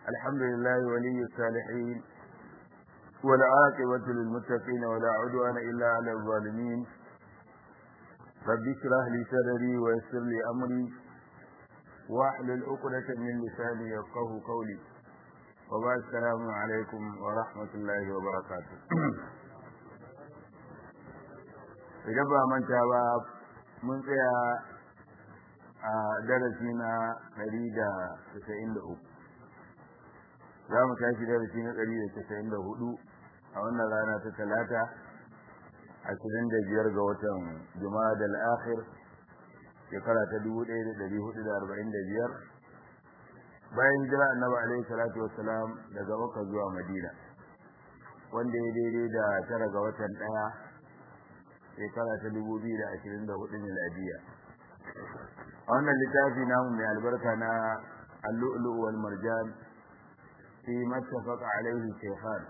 الحمد لله ولي الصالحين والعاقبة للمتقين ولا عدوان إلا على الظالمين رب اشرح لي صدري ويسر لي أمري واحلل عقدة من لساني يفقه قولي وبعد السلام عليكم ورحمة الله وبركاته idan ba manta ba mun tsaya a darasi na 193 za mu tashi darasi na 194 a wannan rana ta talata 25 ga watan juma'a da al'akhir shekara ta 1445 bayan jira annabi alaihi salatu wassalam daga makka zuwa madina wanda ya daidai da tara ga watan daya shekara ta 2024 miladiya a wannan littafi namu mai albarka na al-lu'lu' wal marjan fi mattafaqa alaihi shaykhan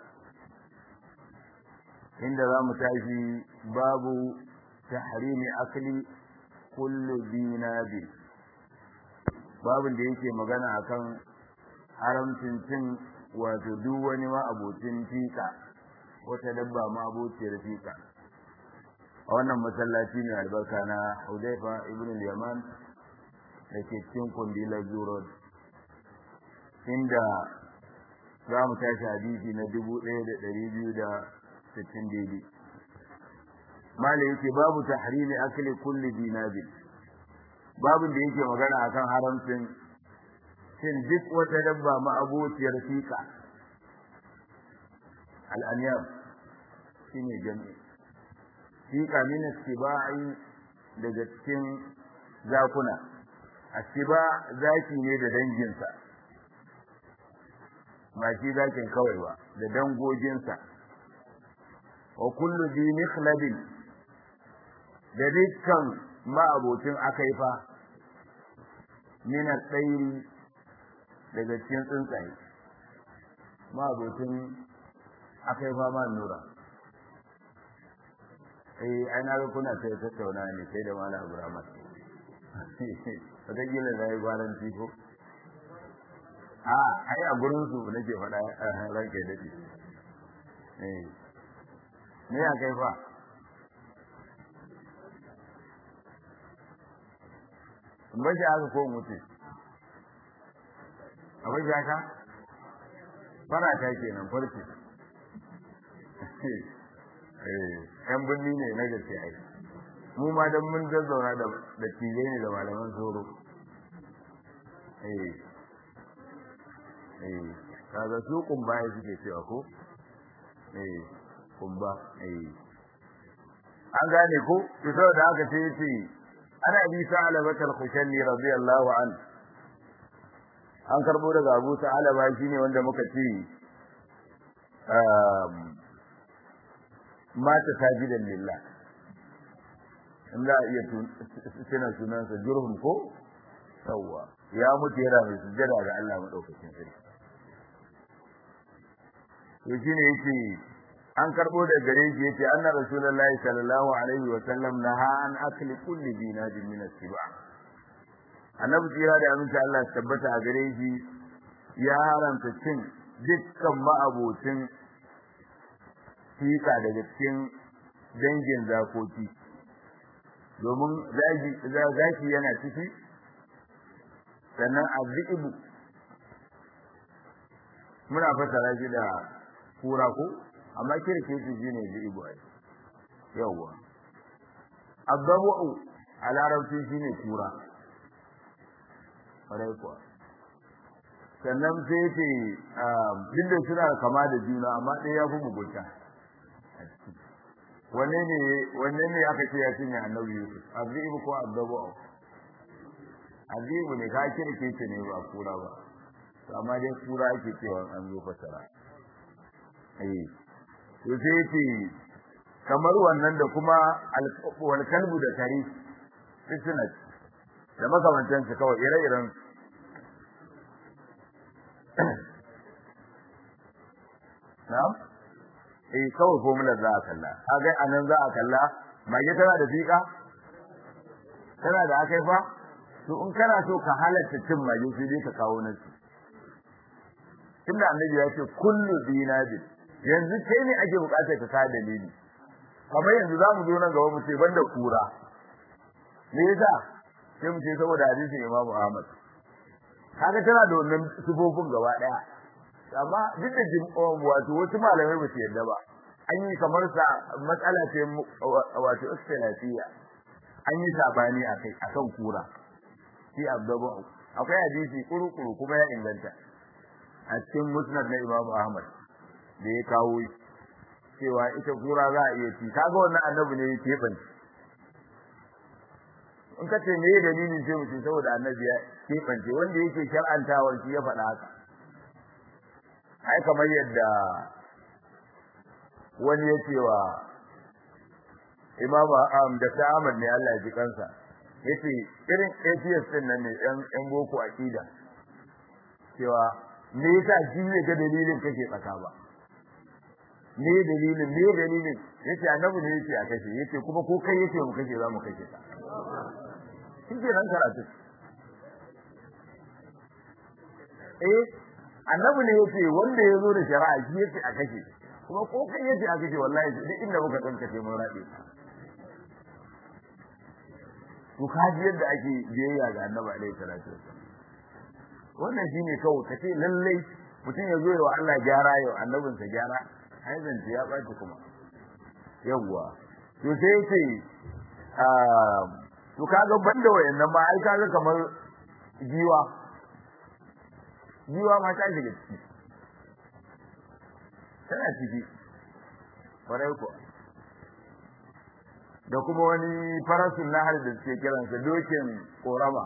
inda za mu tashi babu tahrimi akli kullu dinabi babin da yake magana akan haramcin cin wato duk wani ma abocin fika wata dabba ma abociyar fika a wannan masallaci ne albarka na Hudayfa ibn al-Yaman da ke cikin kundilar Zurod inda za mu tashi hadisi na 1260 daidai mala yake babu tahrimi akli kulli dinabi babin da yake magana akan haramcin cin duk wata dabba ma abociyar fika al-anyam shine jami'i fiƙa min istiba'i daga cikin zakuna astiba zaki ne da danginsa ba shi zakin kawai ba da dangoginsa wa kullu bi mikhlabin da dukkan ma'abocin akaifa min al-tayri daga cikin tsuntsaye ma'abocin akaifa ma nura eh ai na ga kuna sai tattauna ne sai da malam Ibrahim wata gila da yi gwaran tifo a ai a gurin su nake faɗa ranke dade eh me ya kai fa in ba shi aka ko mutu a bai haka fara ta kenan farce yan birni ne na gaske ai mu ma dan mun zazzauna da da tije ne da malaman soro eh eh kaga su kumba ya suke cewa ko eh kumba eh an gane ko to saboda haka sai yace ana bi sa'ala bakal khushanni radiyallahu an an karbo daga Abu Sa'ala ba shine wanda muka ce mata sajidan lillah in za a iya tuna sunansa jurhum ko yawwa ya mutu yana mai sujjada ga Allah madaukakin sarki to shine yake an karbo da gare shi yace anna rasulullahi sallallahu alaihi wa sallam naha an akli kulli dinajin min as-siba annabi jira da aminci Allah tabbata a gare shi ya haramta cin dukkan ma'abocin fika daga cikin dangin zakoki domin zaki yana ciki sannan azibu muna fasara shi da kura ko amma kirke shi shine zibu ai yawa azabu a larabci shine kura kwarai kuwa sannan sai ce duk da suna kama da juna amma ɗaya ya fi mugunta wanne ne wanne ne aka ce ya cinye annabi Yusuf azibu ko azabu azibu ne ka kirke ce ne ba kura ba to amma dai kura ake cewa an zo fasara eh to sai ce kamar wannan da kuma wal kalbu da kare suna da makamantan su kawai ire-iren na'am eh kawai formula za a kalla kaga anan za a kalla mage tana da fika tana da akai fa to in kana so ka halatta cin mage sai dai ka kawo nasu tunda annabi ya ce kullu dinabin yanzu kai ne ake bukatar ka sa dalili kamar yanzu za mu zo nan gaba mu ce banda kura me yasa sai mu ce saboda hadisin Imam Ahmad kaga tana da wannan sifofin gaba daya amma duk da wato wasu malamai ba su yarda ba an yi kamar sa matsala ce wato ikhtilafiyya an yi sabani akai akan kura shi abdabu akwai hadisi kuru-kuru kuma ya inganta a cikin musnad na Imam Ahmad da ya kawo cewa ita kura za a iya ci kaga wannan annabi ne yake ban in ka ce me dalilin sai mutum saboda annabi ya kebance wanda yake shar'antawar shi ya faɗa haka ai kamar yadda wani ya ce wa imamu am da Ahmad ne Allah ya ji kansa yace irin atheist din nan ne yan yan boko akida cewa me yasa shi ne ga dalilin kake tsaka ba me dalilin me dalilin yace annabi ne yake a kashe yace kuma ko kai yace mu kashe za mu kashe ka shi ke nan karatu eh annabi ne yace wanda ya zo da shari'a shi yace a kashe kuma ko kai yace a kashe wallahi duk inda muka tsankace mun rabe to kaji yadda ake biyayya ga annabi alaihi salatu wasallam wannan shine kawai kace lalle mutum ya zo wa Allah gyara yau annabinsa gyara ai zance ya baci kuma yawwa to sai yace to kaga banda wayannan ma ai kaga kamar jiwa jiwa ma ta shiga ciki tana ciki kwarai ko da kuma wani farasun nahar da suke kiransa dokin korama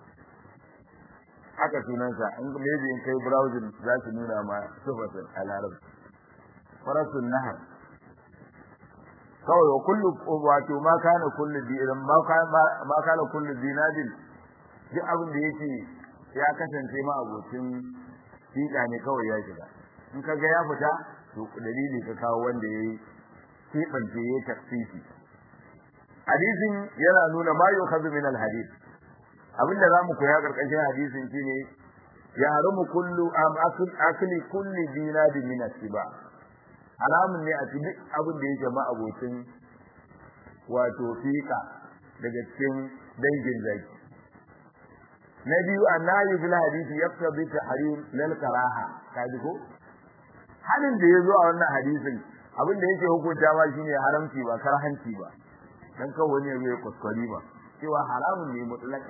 haka sunansa in maybe in kai browsing za su nuna ma sifatin a larabci farasun nahar kawai wa kullu wato ma kana kullu dinan ma kana ma kana kullu dinadin duk abin da yake ya kasance ma abocin fika ne kawai ya shiga in ka ga ya fita to dalili ka kawo wanda yayi kibance yayi tafsiri hadisin yana nuna ma yukhadhu min alhadith abinda zamu koya karkashin hadisin shine ya haramu kullu am akli kulli dinadin min asiba haramun ne a ci duk abin da yake ma'abocin wato fika daga cikin dangin zaki na biyu annahi bil hadisi yaqtadi tahrim lil karaha kaji ko halin da yazo a wannan hadisin abin da yake hukunta ma shine haramci ba karhanci ba dan kan wani ya yi kuskure ba cewa haramun ne mutlaka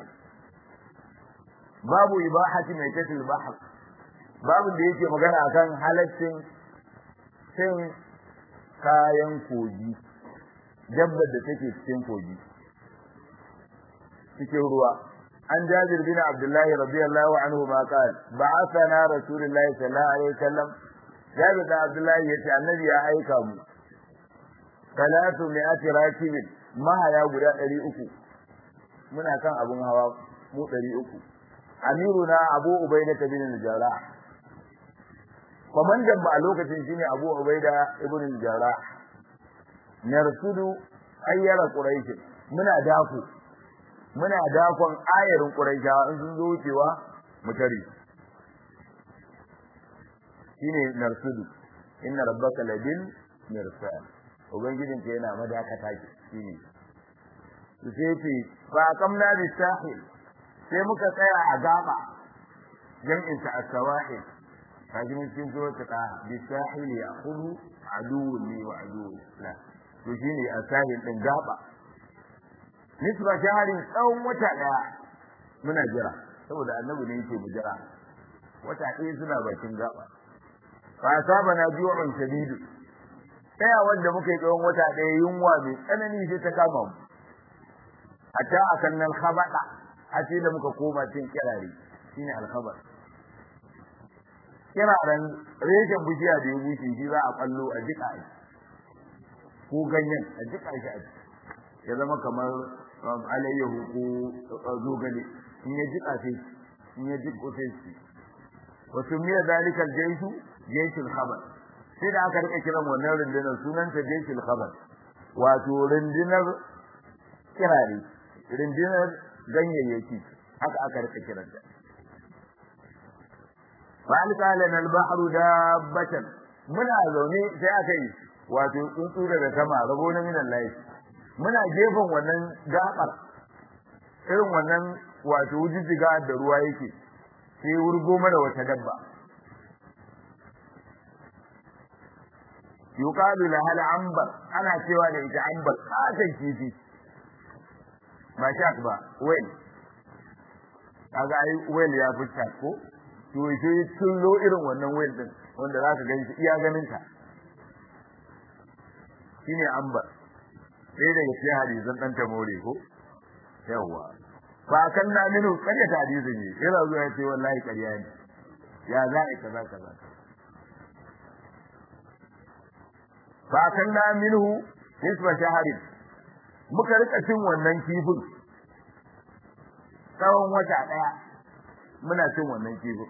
babu ibahati mai tatil bahar babu da yake magana akan halaccin cin kayan kogi dabbar da take cikin kogi cikin ruwa an jabir bin abdullahi radiyallahu anhu ma qal ba'athana rasulullahi sallallahu alaihi wasallam jabir bin abdullahi yace annabi ya aika mu salatu mi'ati rakibin mahaya guda 300 muna kan abun hawa mu 300 amiruna abu ubaida bin al-jarrah kwamandan ba a lokacin shine Abu Ubaida ibn al-Jarrah narsudu ayyara quraish muna dako muna dakon ayarin quraisha in sun zo wucewa mu tare shine narsudu inna rabbaka labil mirsal ubangijin ka yana madakata ki shine su sai fi fa kamna bi sahil sai muka tsaya a gaba jam'in sa as-sawahil kajin cikin zuwa ta bisahil ya hudu aduwwun li wa aduwwun la to shine asahil din gaba nisba shaharin tsawon wata daya muna jira saboda annabi ne yake mu jira wata ɗaya suna bakin gaba fa saba na ju'un shadidu tsaya wanda muka yi tsawon wata ɗaya yunwa mai tsanani sai ta kama mu hatta akan nan khabada a ce da muka koma cin kirare shine alkhabar kiraren reshen bishiya da ya bushe shi za a kallo a jika shi ko ganyen a jika shi a ya zama kamar alayyahu ko zogale in ya jika sai in ya jiko sai shi wa sumiya zalika al-jayshu jayshul khabar sai da aka rika kiran wannan rundunar sunanta jayshul khabar wato rundunar kirare rundunar ganyayyaki haka aka rika kiranta fa alqalana al-bahru dabbatan muna zaune sai aka yi wato tsuntsu daga sama rabo na minan layi muna gefen wannan gabar irin wannan wato wujijjiga da ruwa yake sai wurgo mana wata dabba yuqalu laha al-anbar ana cewa da ita anbar kasan kifi ba shark ba whale kaga ai whale ya fi shark ko to sai tullo irin wannan whale din wanda zaka gani iya ganin ka shine anbar sai daga cikin hadisan dan tamore ko yawa fa kan na minu kariya ta hadisin ne yana zuwa ya ce wallahi kariya ne ya za a kaza kaza fa kan na minhu nisba shaharin muka rika cin wannan kifin tsawon wata daya muna cin wannan kifin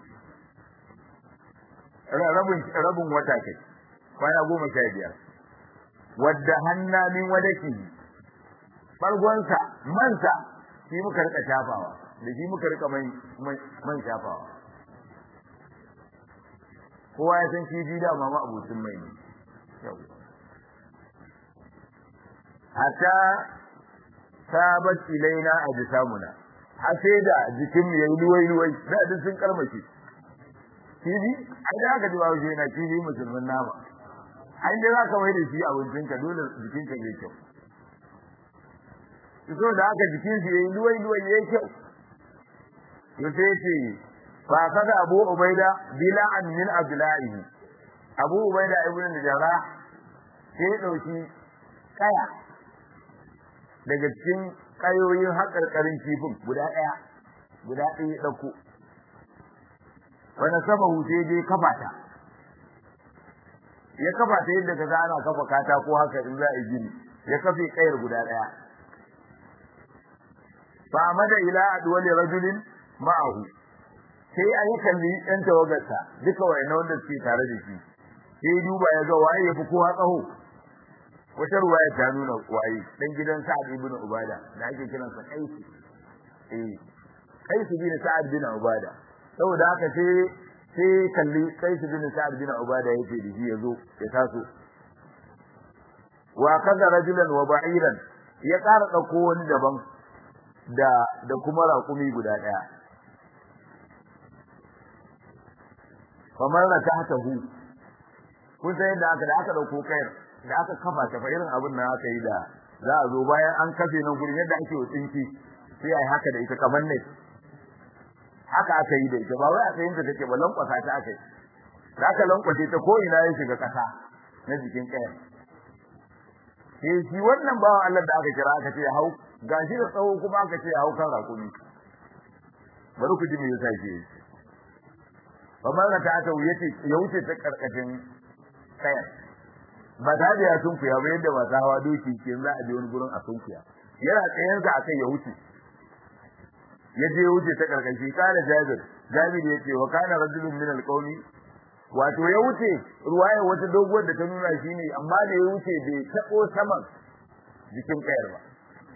rabin rabin wata kai kwana goma sha biyar wadda hanna min wadaki bargonsa mansa shi muka rika shafawa da shi muka rika man man shafawa kowa ya san kifi da mama abucin mai ne yau hatta sabat ilaina ajsamuna har sai da jikin mu yayi luwai luwai da duk sun karmace kifi ai da aka ji ba wuce na kifi musulmin nama ai da zaka mai da shi abincin ka dole jikin ka yayi kyau so da aka jikin shi yayi luwai luwai yayi kyau to sai ce fa kada Abu Ubaida bila'an min abla'ihi Abu Ubaida ibn Jarrah sai dauki kaya daga cikin kayoyin haƙarƙarin kifin guda ɗaya guda ɗaya ya ɗauko wani sama sai dai kafa ta ya kafa ta yadda kaga ana kafa katako haka in za a yi gini ya kafe kayar guda ɗaya fa amada ila adwali rajulin ma'ahu sai an yi kalli ɗan tawagarsa duka wayannan wanda suke tare da shi sai duba ya ga waye ya fi kowa tsaho wata ruwaya ta nuna waye dan gidan Sa'ad ibn Ubada da ake kiran sa Qais eh Qais bin Sa'ad bin Ubada saboda haka sai sai kalli Qais bin Sa'ad bin Ubada yake da shi yazo ya taso wa kaza rajulan wa ba'iran ya ƙara dauko wani daban da da kuma raƙumi guda daya kamar na tahtahu kun san yadda aka da aka dauko kayar da aka kafa ta fa irin abin nan aka yi da za a zo bayan an kafe nan gurin yadda ake tsinki sai ai haka da ita kamar ne haka aka yi da ita ba wai aka yin ta take ba lankwasa ta aka yi da aka lankwace ta ko ina ya shiga kasa na jikin kayan sai shi wannan bawan Allah da aka kira aka ce hau gashi da tsawo kuma aka ce hau kan rakumi bari ku ji me yasa ke kamar da ta aka wuce ya wuce ta karkashin kayan ba ta da ya sunkuya ba yadda masu hawa doki ke za a je wani gurin a sunkuya yana tsayen sa akai ya wuce ya je wuce ta karkashi kana jabir jabir ya ce wa kana rajulun min alqawmi wato ya wuce ruwaya wata doguwar da ta nuna shi ne amma da ya wuce bai tabo saman jikin kayar ba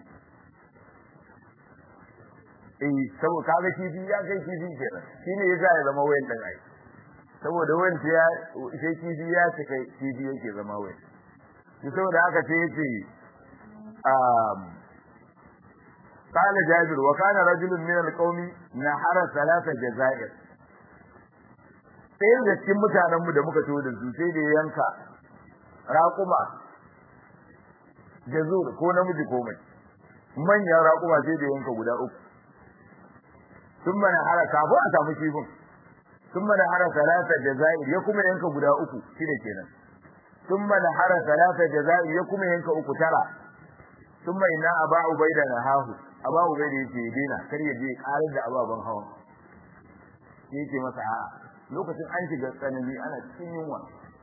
eh saboda kaga kifi ya kai kifi kenan shine yasa ya zama wayan dan ai saboda wanda ya sai kifi ya cika kifi yake zama wai shi saboda haka sai yace um قال جابر وكان رجل من القوم نحر ثلاث جزائر sai da cikin mutanen mu da muka tawo da su sai da yanka raƙuma jazur ko namiji ko mai manyan raƙuma sai da yanka guda uku sun mana hara kafin a samu kifin ثم نحر ثلاثة جزائر يكم ينك غدا uku shine kenan ثم نحر ثلاثة جزائر يكم ينك uku tara ثم إن أبا عبيدة نهاه أبا عبيدة yace dina kar ya je karar da ababan hawan yake masa a lokacin an shiga tsanani ana cikin yunwa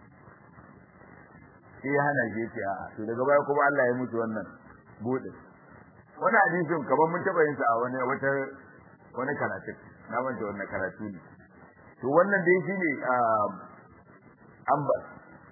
sai ya hana shi yace a to daga baya kuma Allah ya mutu wannan bude wannan hadisin kaman mun taba yin sa a wani wata wani karatu na manta wannan karatu ne to wannan dai shine ambas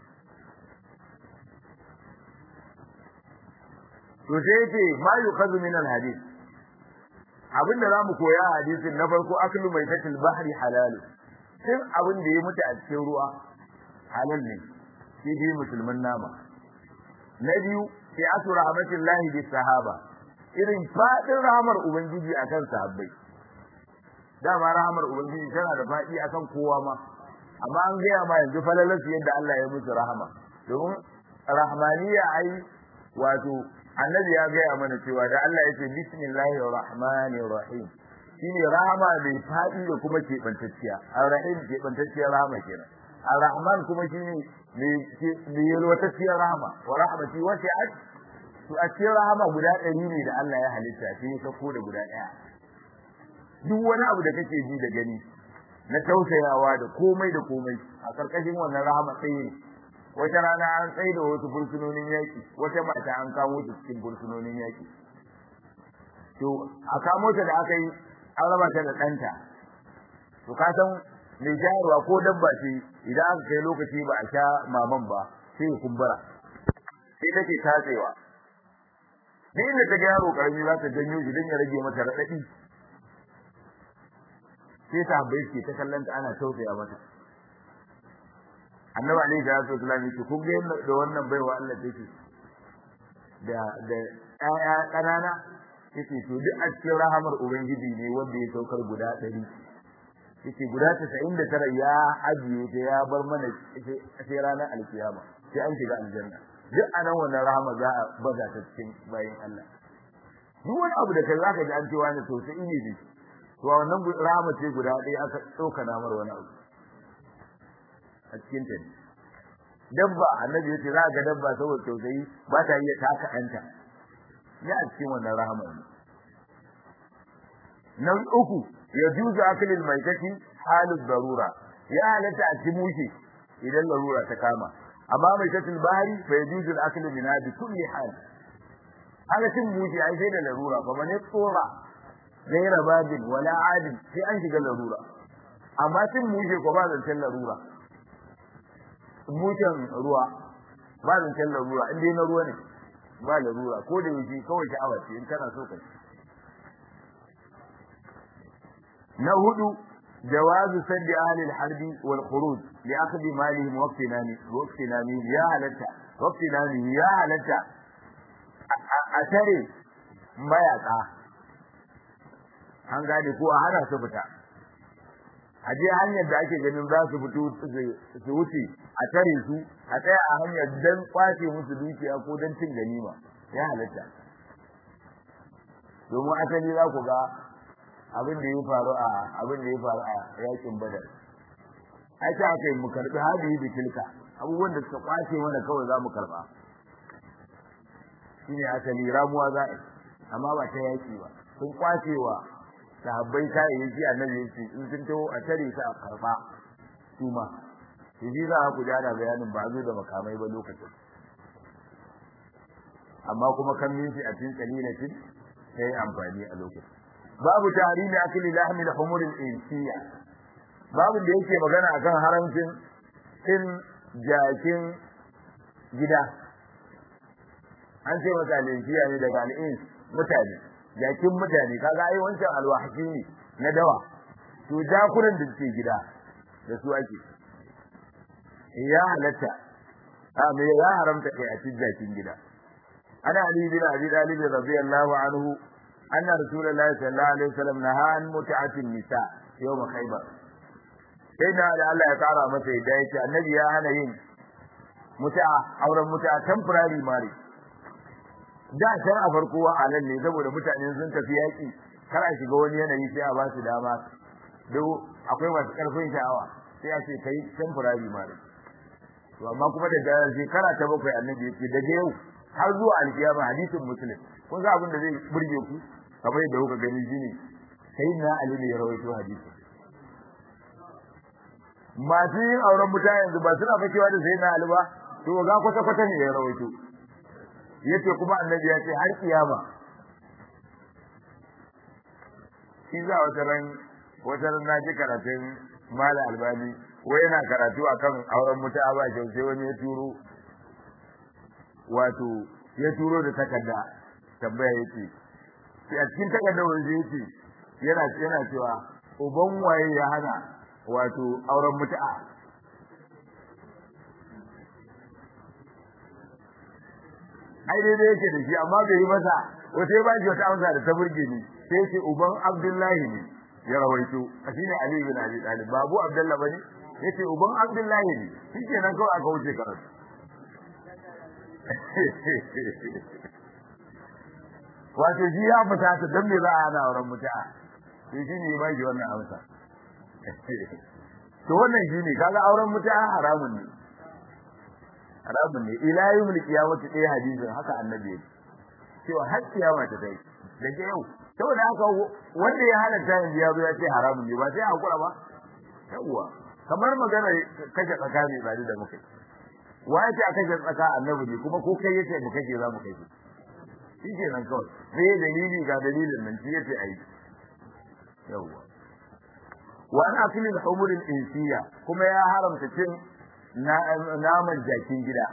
to sai yace ma yukhadhu min alhadith abinda zamu koya a hadisin na farko aklu maitatil bahri halal cin abin da ya mutu a cikin ruwa halal ne shi dai musulmin nama na biyu sai asu rahmatullahi bis sahaba irin fadin rahmar ubangiji akan sahabbai dama rahmar ubangiji tana da fadi akan kowa ma amma an gaya ma yanzu falalarsu yadda Allah ya musu rahama domin rahmaniya ai wato annabi ya gaya mana cewa da Allah yake bismillahir rahmanir rahim shine rahama mai fadi da kuma keɓantacciya ar-rahim keɓantacciyar rahama kenan ar-rahman kuma shine mai yalwatacciyar rahama wa rahmati wasi'at to a cikin rahama guda ɗari ne da Allah ya halitta sai ya sako da guda ɗaya duk wani abu da kake ji da gani na tausayawa da komai da komai a karkashin wannan rahama tsaye ne wata rana an tsaye da wasu fursunonin yaƙi wata mata an kamo ta cikin fursunonin yaƙi to a kamo ta da aka yi an raba ta da ɗanta to ka san mai shayarwa ko dabba ce idan aka kai lokaci ba a sha maman ba sai ya kumbura sai take tatsewa duk inda ta ga yaro karami za ta janyo shi don ya rage mata raɗaɗi sai sahabbai suke ta kallon ta ana tausaya mata annabi alaihi salatu wasallam yake kun ga da wannan baiwa Allah take da da ƴaƴa ƙanana yace to duk a cikin rahamar ubangiji ne wanda ya saukar guda ɗari yace guda 99 ya ajiye ta ya bar mana sai ranar alkiyama sai an shiga aljanna duk anan wannan rahama za a baza ta cikin bayin Allah duk wani abu da kai zaka ji an cewa ne to sai ne ne to wannan rahama ce guda ɗaya aka ɗauka namar wani abu a cikin ta dabba annabi yace za ga dabba saboda tausayi ba ta iya taka ɗanta ne a cikin wannan rahama ne nan uku ya juzu aklil maitati halin darura ya halatta a ci mushe idan larura ta kama amma maitatul bahari fa yajuzu al-aklu min bi kulli hal haka cin mushe ai sai da larura fa man tsora gaira babin wala adin sai an shiga larura amma cin mushe ko ba zancen larura mushen ruwa ba zancen larura in dai na ruwa ne ba larura ko da yake kawai sha'awa ce in kana so ka na hudu jawazu saddi ahli al-harb wal khuruj li akhdhi malihim wa iktinami wa iktinami ya halatta wa iktinami ya halatta a tare mayaka an gane ko a hana su fita a je hanyar da ake ganin za su fito su wuce a tare su a tsaya a hanyar dan kwace musu dukiya ko dan cin ganima ya halatta domin asali za ku ga abin da ya faru a abin da ya faru a yakin badar ai ta aka yi mu karbi hadihi bi tilka abubuwan da suka kwace mana kawai za mu karba shine asali ramuwa za a amma ba ta yaki ba sun kwacewa sahabbai kayayyaki annabi yace in sun taho a tare su a karba su ma shi ji za ku jada bayanin ba zo da makamai ba lokacin amma kuma kan minti a cikin kalilatin sai amfani a lokacin babu tahrimi akli lahmi al-humur al-insiya babu da yake magana akan haramcin cin jakin gida an ce masa al-insiya ne daga al-ins mutane jakin mutane kaga ai wancan alwahshi ne na dawa to jakunan da suke gida da su ake ya halatta a me ya haramta kai a cikin jakin gida ana ali bin abi talib radiyallahu anhu anna rasulullahi sallallahu alaihi wasallam naha an mut'atin nisa yawm khaybar sai da Allah ya kara masa yadda yake annabi ya hana yin mut'a auren mut'a temporary marriage da can a farko wa alal ne saboda mutane sun tafi yaki kar a shiga wani yanayi sai a ba su dama duk akwai masu karfin sha'awa sai a ce kai temporary marriage to amma kuma da shekara ta bakwai annabi yake daga yau har zuwa alkiyama hadisin muslim kun ga abin da zai burge ku kamar yadda kuka gani shine sai na ali ne ya rawaito hadisi masu yin auren mutane yanzu ba suna fakewa da sai na ali ba to ga kwata kwata ne ya rawaito yace kuma annabi ya ce har kiyama shi za wata ran wata ran na ji karatun mala albani wai yana karatu akan auren mutu'a ba kyau sai wani ya turo wato ya turo da takarda tambaya yace sai a cikin takardar wanda yace yana yana cewa uban waye ya hana wato auren mutu'a ai daidai yake da shi amma bai yi masa wata ba shi wata amsa da ta burge ni sai ce uban Abdullahi ne ya rawaito shine Ali bin Abi Talib babu Abdullah bane yace uban Abdullahi ne shikenan kawai aka wuce karatu wato ji ya fita ta dan me za a hana auren mutu'a to shi ne ba shi wannan amsa to wannan shi ne kaga auren mutu'a haramun ne haramun ne ila yawmul qiyamati dai hadisin haka annabi ya cewa har kiyama ta kai daga yau saboda haka wanda ya halatta yanzu ya zo ya ce haramun ne ba sai hakura ba yawwa kamar magana kashe tsakani ba da muka wa ya ce a kashe tsaka annabi ne kuma ko kai yace mu kashe za mu kashe shi ke nan kawai sai dalili ga dalilin nan shi yace ayi yawwa wa an akli al-humur al-insiya kuma ya haramta cin naman jakin gida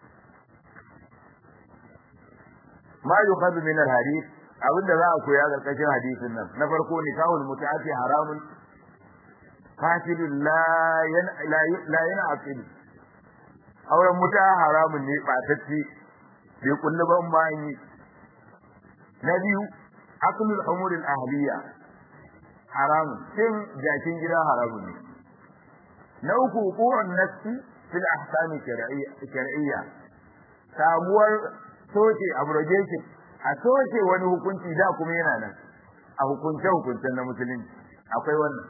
ma yukhadhu min al-hadith abinda za a koya karkashin hadisin nan na farko nikahul mutaati haramun fasidun la yana la yana aqil auren muta haramun ne batacce bai kullu ban ma yi na biyu aklul umur al ahliya haramun cin jakin gida haramun ne na uku hukumun nafsi fil ahkami shar'iyya samuwar soke abrogation a soke wani hukunci da kuma yana nan a hukunce hukuncen na musulunci akwai wannan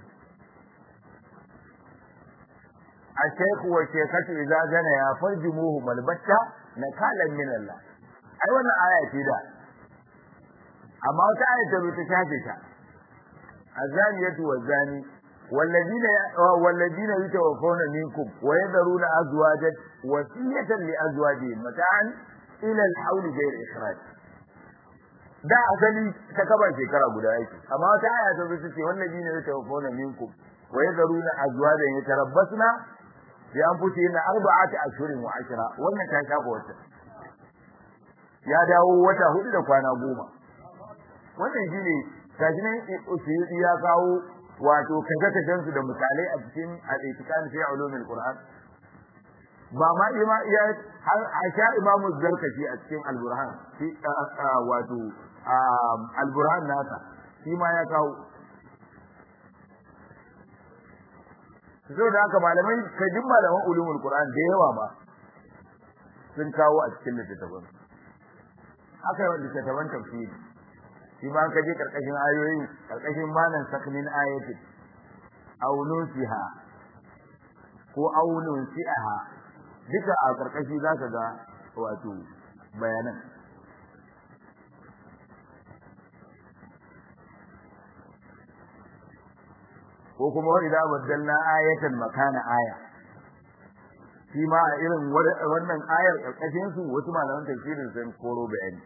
a shaykhu wa shaykhatu idza jana ya farjumuhu malbatta nakalan min Allah ai wannan aya ce da amma wata aya ta ta shafe ta azaniyatu wazani والذين والذين يتوفون منكم ويذرون ازواجا وصيه لازواجهم متاعا الى الحول غير اخراج da asali ta kaba shekara guda yake amma wata aya ta zuci ce wannan ne ta wafona minkum wa yadharuna azwajan yatarabbasna bi anfusihim arba'ati ashhurin wa ashra wannan ta shafa wata ya dawo wata hudu da kwana goma wannan shine gashi nan usiri ya kawo wato kaje su da misalai a cikin al-itikan fi ulumul qur'an ba ma ima ya har aisha imamu zarkashi a cikin al-burhan fi wato al-burhan nasa shi ma ya kawo so da haka malamai kajin malaman ulumul qur'an da yawa ba sun kawo a cikin littattafan haka yawan littattafan tafsiri shi ma ka je karkashin ayoyi karkashin malan sakmin ayatin aw nusiha ko aw nusiha duka a karkashi zaka ga wato bayanan ko kuma wa idza baddalna ayatan makana aya shi ma a irin wannan ayar karkashin su wasu malaman tafsirin sun koro bayani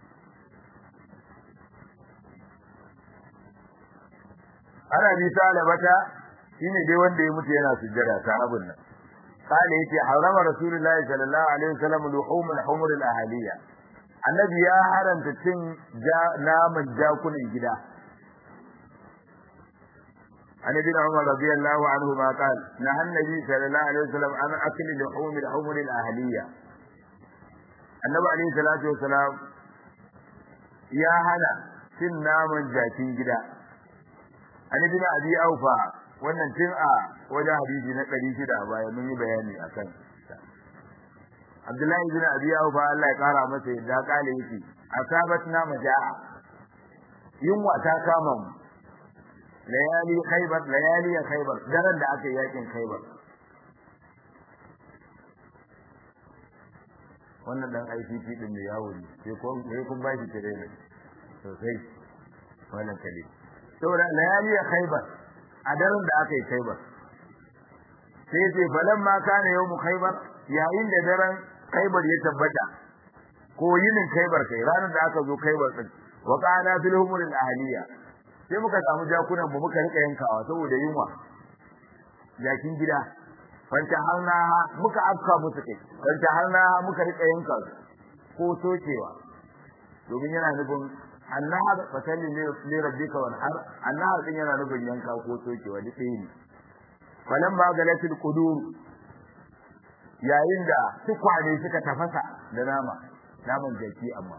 ana bi talabata shine dai wanda ya mutu yana sujjada ta abun nan kale yace harama rasulullahi sallallahu alaihi wasallam luhum al-humur al-ahliya annabi ya haranta cin naman jakunan gida عن ابن عمر رضي الله عنهما قال نهى النبي صلى الله عليه وسلم عن اكل لحوم الحمر الاهليه النبي عليه الصلاه والسلام يا هنا cin naman jakin gida an ibn abi aufa wannan tun a wajen hadisi na 600 baya mun yi bayani akan Abdullahi ibn Abi Aufa Allah ya kara masa yadda kale yake asabatna majaa yunwa ta kama mu layali khaybar layali khaybar daren da aka yakin khaybar wannan dan ICT din ne yawo ne sai kun sai kun ba shi tare ne sosai wannan kale saboda layali khaybar a daren da aka yi khaybar sai ce falamma kana yawmu khaybar yayin da daren khaybar ya tabbata ko yinin khaybar kai ranar da aka zo khaybar din wa qala fil humur al ahliya sai muka samu jakunan mu muka rika yankawa saboda yunwa jakin gida fanta harna muka afka musu kai fanta harna muka rika yanka ko sokewa domin yana nufin annahar fasalli li rabbika wanhar annahar din yana nufin yanka ko sokewa duk ɗaya ne falamma galatil qudur yayin da tukwane suka tafasa da nama naman jaki amma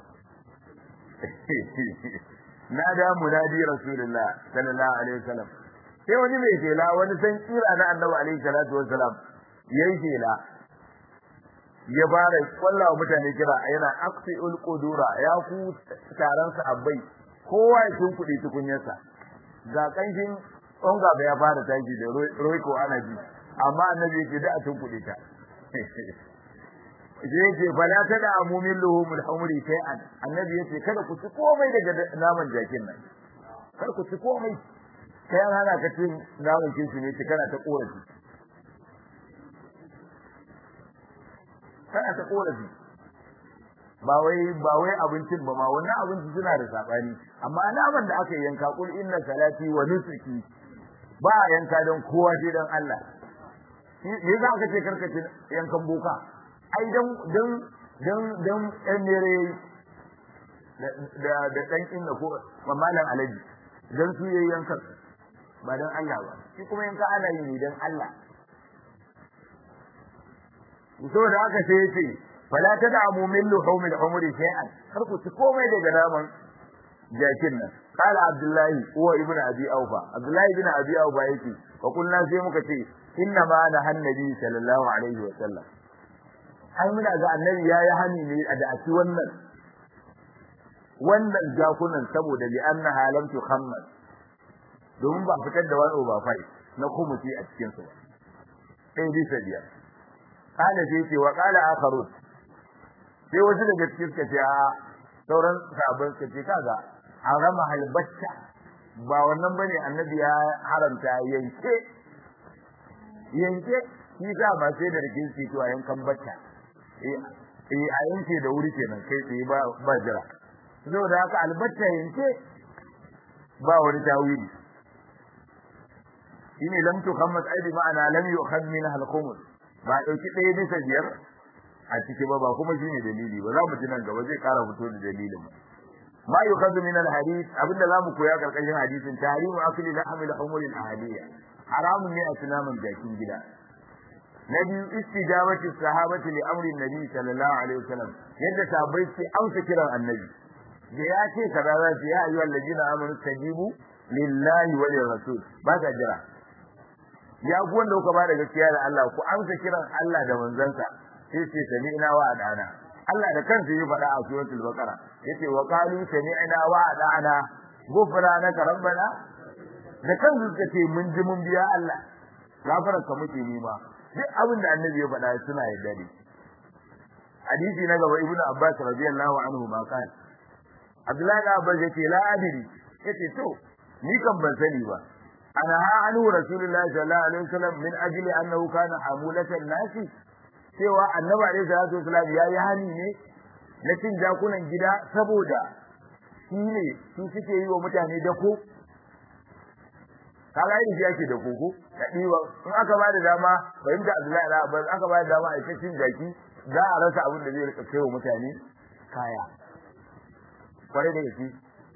nada munadi rasulullah sallallahu alaihi wasallam sai wani mai shela wani san kira na annabi alaihi salatu wasallam yayi shela ya fara kwallawa mutane kira yana aqsiul qudura ya ku taron abai kowa ya tunkudi tukunyarsa ga kanshin onga ya fara tashi da roiko ana ji amma annabi yake da a tunkudi ta sai ce fala ta da amumin luhumul humri sai an annabi yace kada ku ci komai daga naman jakin nan kar ku ci komai kai an hana ka cin naman kinsu ne kana ta korafi kana ta korafi ba wai ba wai abincin ba ma wannan abinci suna da sabani amma naman da aka yanka kul inna salati wa nusuki ba yanka don kowa sai dan Allah me za ka ce karkace yankan boka ai dan dan dan dan ɗan mere da da dan inna ko mamalan alaji dan su yayi yankan ba dan Allah ba shi kuma yanka ana yi ne dan Allah saboda haka sai yace fala tad'amu min luhumil umri shay'an har ku ci komai daga naman jakin nan qala abdullahi huwa ibnu abi aufa abdullahi ibnu abi aufa yake fa kullu sai muka ce inna ma na hannabi sallallahu alaihi wa sallam ai muna ga annabi yayi hani ne a da ci wannan wannan jakunan saboda li annaha lam tukhammas domin ba fitar da wani ba fai na kumuti a cikin su sai bisa biyar kana sai ce wa qala akharun sai wasu daga cikin suka ce a sauran sabon suka ce kaga harama halbacca ba wannan bane annabi ya haramta yanke yanke shi ka ba sai da rikin shi to a yankan bacca eh a yanke da wuri kenan kai tsaye ba ba jira saboda haka albacca yanke ba wani tawili shine lam tukhammas aidi ma'ana lam yu'khad minha al-khums ba dauki ɗaya bisa biyar a ciki ba ba kuma shine dalili ba za mu ji nan gaba zai ƙara fito da dalilin mu ma yukhadhu min al-hadith abinda zamu koya karkashin hadisin tahrimu akli lahm al-humur al-ahadiyya haramun ne a tunamin jakin gida na biyu istijabati sahabati li amri nabi sallallahu alaihi wasallam yadda sahabbai su amsa kiran annabi da ya ce kaza za su ya ayyuhal ladina amanu tajibu lillahi wa lirrasul ba ta jira ya ku wanda kuka bada gaskiya da Allah ku amsa kiran Allah da manzansa sai ce sami'na wa adana Allah da kansa ya faɗa a suratul baqara yace wa qalu sami'na wa adana ghufranaka rabbana da kansu suka ce mun ji mun biya Allah gafarar ka muke nima duk abin da annabi ya faɗa suna yarda da hadisi na gaba ibnu abbas radiyallahu anhu ma kan abdullahi da abbas yace la adri yace to ni kan ban sani ba ana ha anu rasulullahi sallallahu alaihi wasallam min ajli annahu kana hamulatan nasi cewa annabi alaihi salatu wasallam ya yi hani ne na cin jakunan gida saboda shi ne su suke yi wa mutane dako kaga yin shi ake da koko da ɗiba in aka ba da dama fahimta Abdullahi da Abbas aka ba da dama a cikin jaki za a rasa abin da zai rika kai wa mutane kaya kwarai da gaske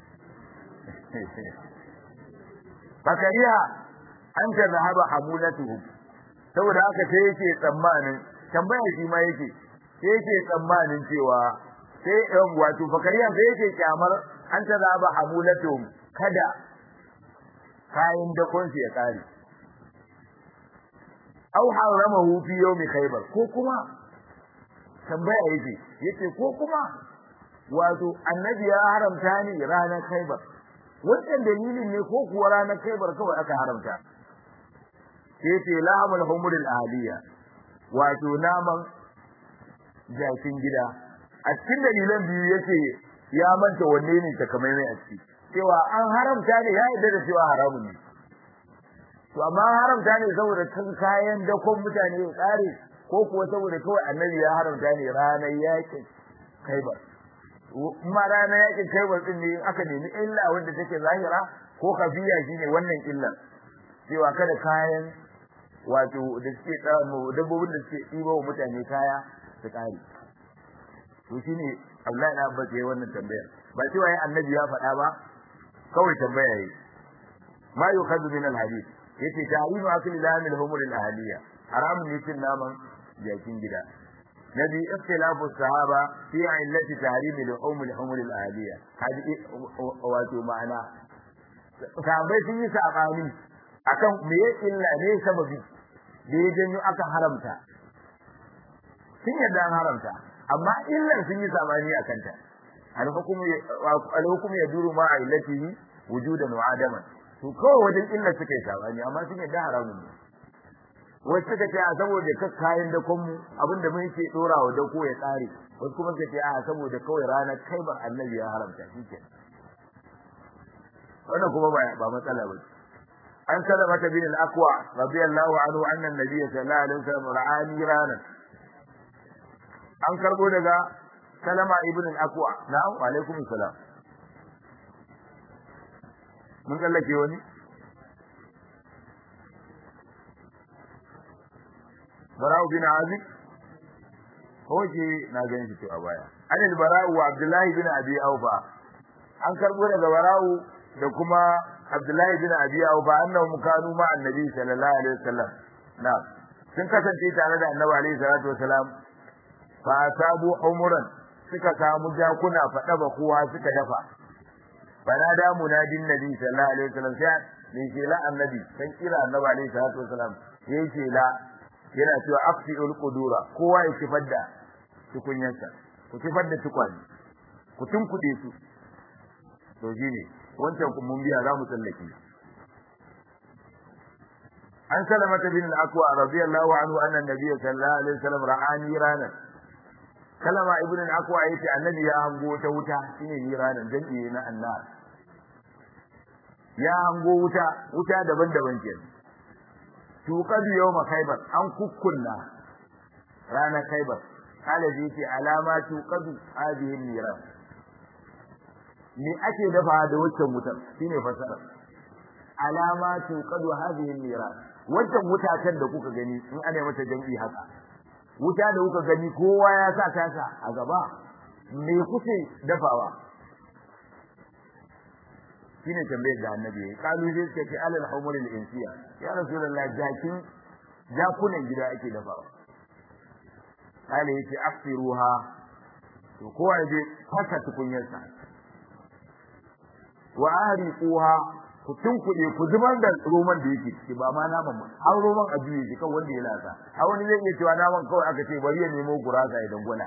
fakariya an ta zahaba hamulatuhu saboda haka sai yake tsammanin tambaya shi ma yake sai yake tsammanin cewa sai ɗan wato fakariya sai yake kyamar an ta zahaba hamulatuhum kada kayan dakon ya kare aw haramahu fi yawmi khaybar ko kuma tambaya yake yace ko kuma wato annabi ya haramta ni ranar khaybar wannan dalilin ne ko kuwa ranar khaybar kawai aka haramta yace lahamul humur al ahliya wato naman jakin gida a cikin dalilan biyu yace ya manta wanne ne takamaimai a ciki cewa an haramta ne ya yarda da cewa haramun ne to amma haramta ne saboda kan kayan dakon mutane ya tsare ko kuwa saboda kawai annabi ya haramta ne ranar yakin kaibar kuma ranar yakin kaibar din ne aka nemi illa wanda take zahira ko kafiya shine wannan illar cewa kada kayan wato da suke tsamo dabbobin da suke ɗiba wa mutane kaya su tsare to shine Abdullahi na Abbas yayi wannan tambayar ba cewa annabi ya faɗa ba kawai tambaya yi ma yukhadhu min alhadith yace tahrimu akli lamil humur al ahliya haramun ne cin naman jakin gida nabi ikhtilafu sahaba fi illati tahrim al humur al humur al ahliya hadi wato ma'ana sahabbai sun yi sabani akan me illa ne sababi da ya janyo aka haramta sun yadda an haramta amma illar sun yi sabani akan ta al-hukmu al-hukmu yaduru ma illatihi wujudan wa adaman to kawai wajen illar suka yi sabani amma sun yadda haramun ne wasu suka ce a saboda ka kayan da mu abinda mun ke dora wa dako ya tsare wasu kuma suka ce a saboda kawai ranar kaibar annabi ya haramta shike wannan kuma ba ba matsala ba an salama ta bin al-aqwa radiyallahu anhu anna an-nabiy sallallahu alaihi wasallam ra'ani ranan an karbo daga salama ibn al-aqwa na'am wa alaikum salam mun kallake wani bara'u bin azib hoje na ganin shi a baya an al-bara'u wa abdullahi bin abi aufa an karbo daga bara'u da kuma abdullahi bin abi aufa annahum kanu ma annabi sallallahu alaihi wasallam na sun kasance tare da annabi alaihi salatu wasalam fa asabu umuran suka samu jakuna fada ba kowa suka dafa fanada munadin nabi sallallahu alaihi wasallam sai ne ke la annabi san kira annabi alaihi salatu wasalam yayi ce la yana cewa afsiul qudura kowa ya kifar da tukunyarsa ku kifar da tukwani ku tunkude su to shine wancan kun mun biya za mu tsallake an salamata bin al-aqwa radiyallahu anhu anna an-nabiy sallallahu alaihi wasallam ra'ani ranan kalama ibn al-aqwa yace annabi ya hango ta wuta shine ranan jami'i na annar ya hango wuta wuta daban-daban kenan tuqadu yawma khaybar an kukkunna ranar khaybar kala zai ce alama tuqadu hadhihi niran me ake dafa da waccan wutar shine fasara alama tuqadu hadhihi niran waccan wutatan da kuka gani in ana mata jami'i haka wuta da kuka gani kowa ya sa tasa a gaba me kuke dafawa shine tambayar da annabi ya kalu sai suka ce alal humuril insiya ya rasulullah jakin jakunan gida ake dafawa kale yace afiruha to kowa ya je fasa tukunyarsa wa ariquha ku tunkuɗe ku zubar da roman da yake ciki ba ma naman ba har roman a juye shi kan wanda ya lasa a wani zai iya cewa naman kawai aka ce bari ya nemo gurasa ya dangwala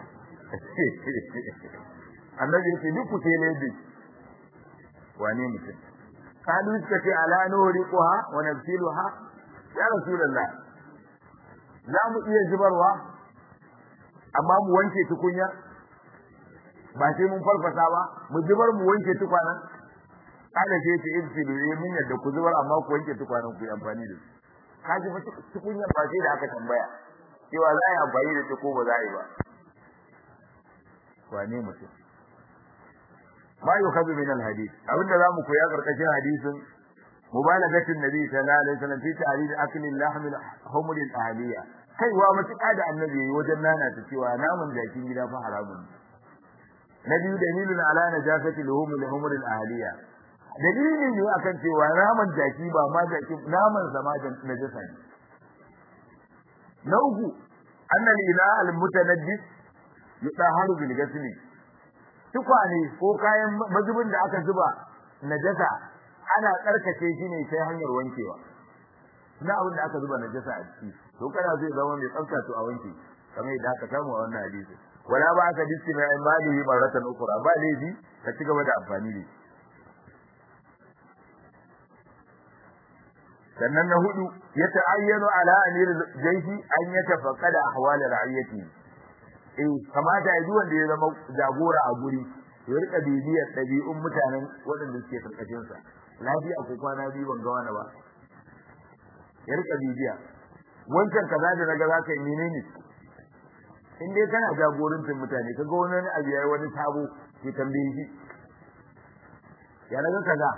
annabi yace duk ku sai ne wane mutum kalu suka ce ala nuhriquha wa nabsiluha ya rasulullah za mu iya zubarwa amma mu wanke tukunya ba sai mun farfasa ba mu zubar mu wanke tukwanan kada sai ce ibsilu eh mun yadda ku zubar amma ku wanke tukwanan ku yi amfani da su kaji fa tukunya ba sai da aka tambaya cewa za a yi amfani da ta ko ba za a yi ba wane mutum ma yukhadhu min alhadith abinda zamu koya karkashin hadisin mubalagatin nabi sallallahu alaihi wasallam fi ta'rid akli lahm al-humr al-ahliya kai wa matuƙa da annabi wajen nana ta cewa namun jakin gida fa haramun nabi dalilun ala najasati luhum al-humr al-ahliya dalili ne akan cewa naman jaki ba ma jaki naman sama da najasa ne na uku anna al-ila al-mutanaddis yutaharu bil ghasli tukwane ko kayan mazubin da aka zuba najasa ana tsarkake shi ne sai hanyar wankewa na abin da aka zuba najasa a ciki to kana zai zama mai tsafta to a wanke kamar yadda aka samu a wannan hadisi wala ba aka disti mai imani baratan ukura ba laifi ka ci gaba da amfani da sannan na hudu ya ta'ayyanu ala amir jaishi an yatafaqqada ahwal ra'iyati eh kamata ya ji wanda ya zama jagora a guri ya rika bibiyar ɗabi'un mutanen waɗanda suke karkashin sa lafiya ko kwana biyu ban ga wani ba ya rika bibiya wancan kaza da naga zaka yi menene in dai kana jagorancin mutane kaga wani abu yayi wani sabo ki tambaye shi ya naga kaza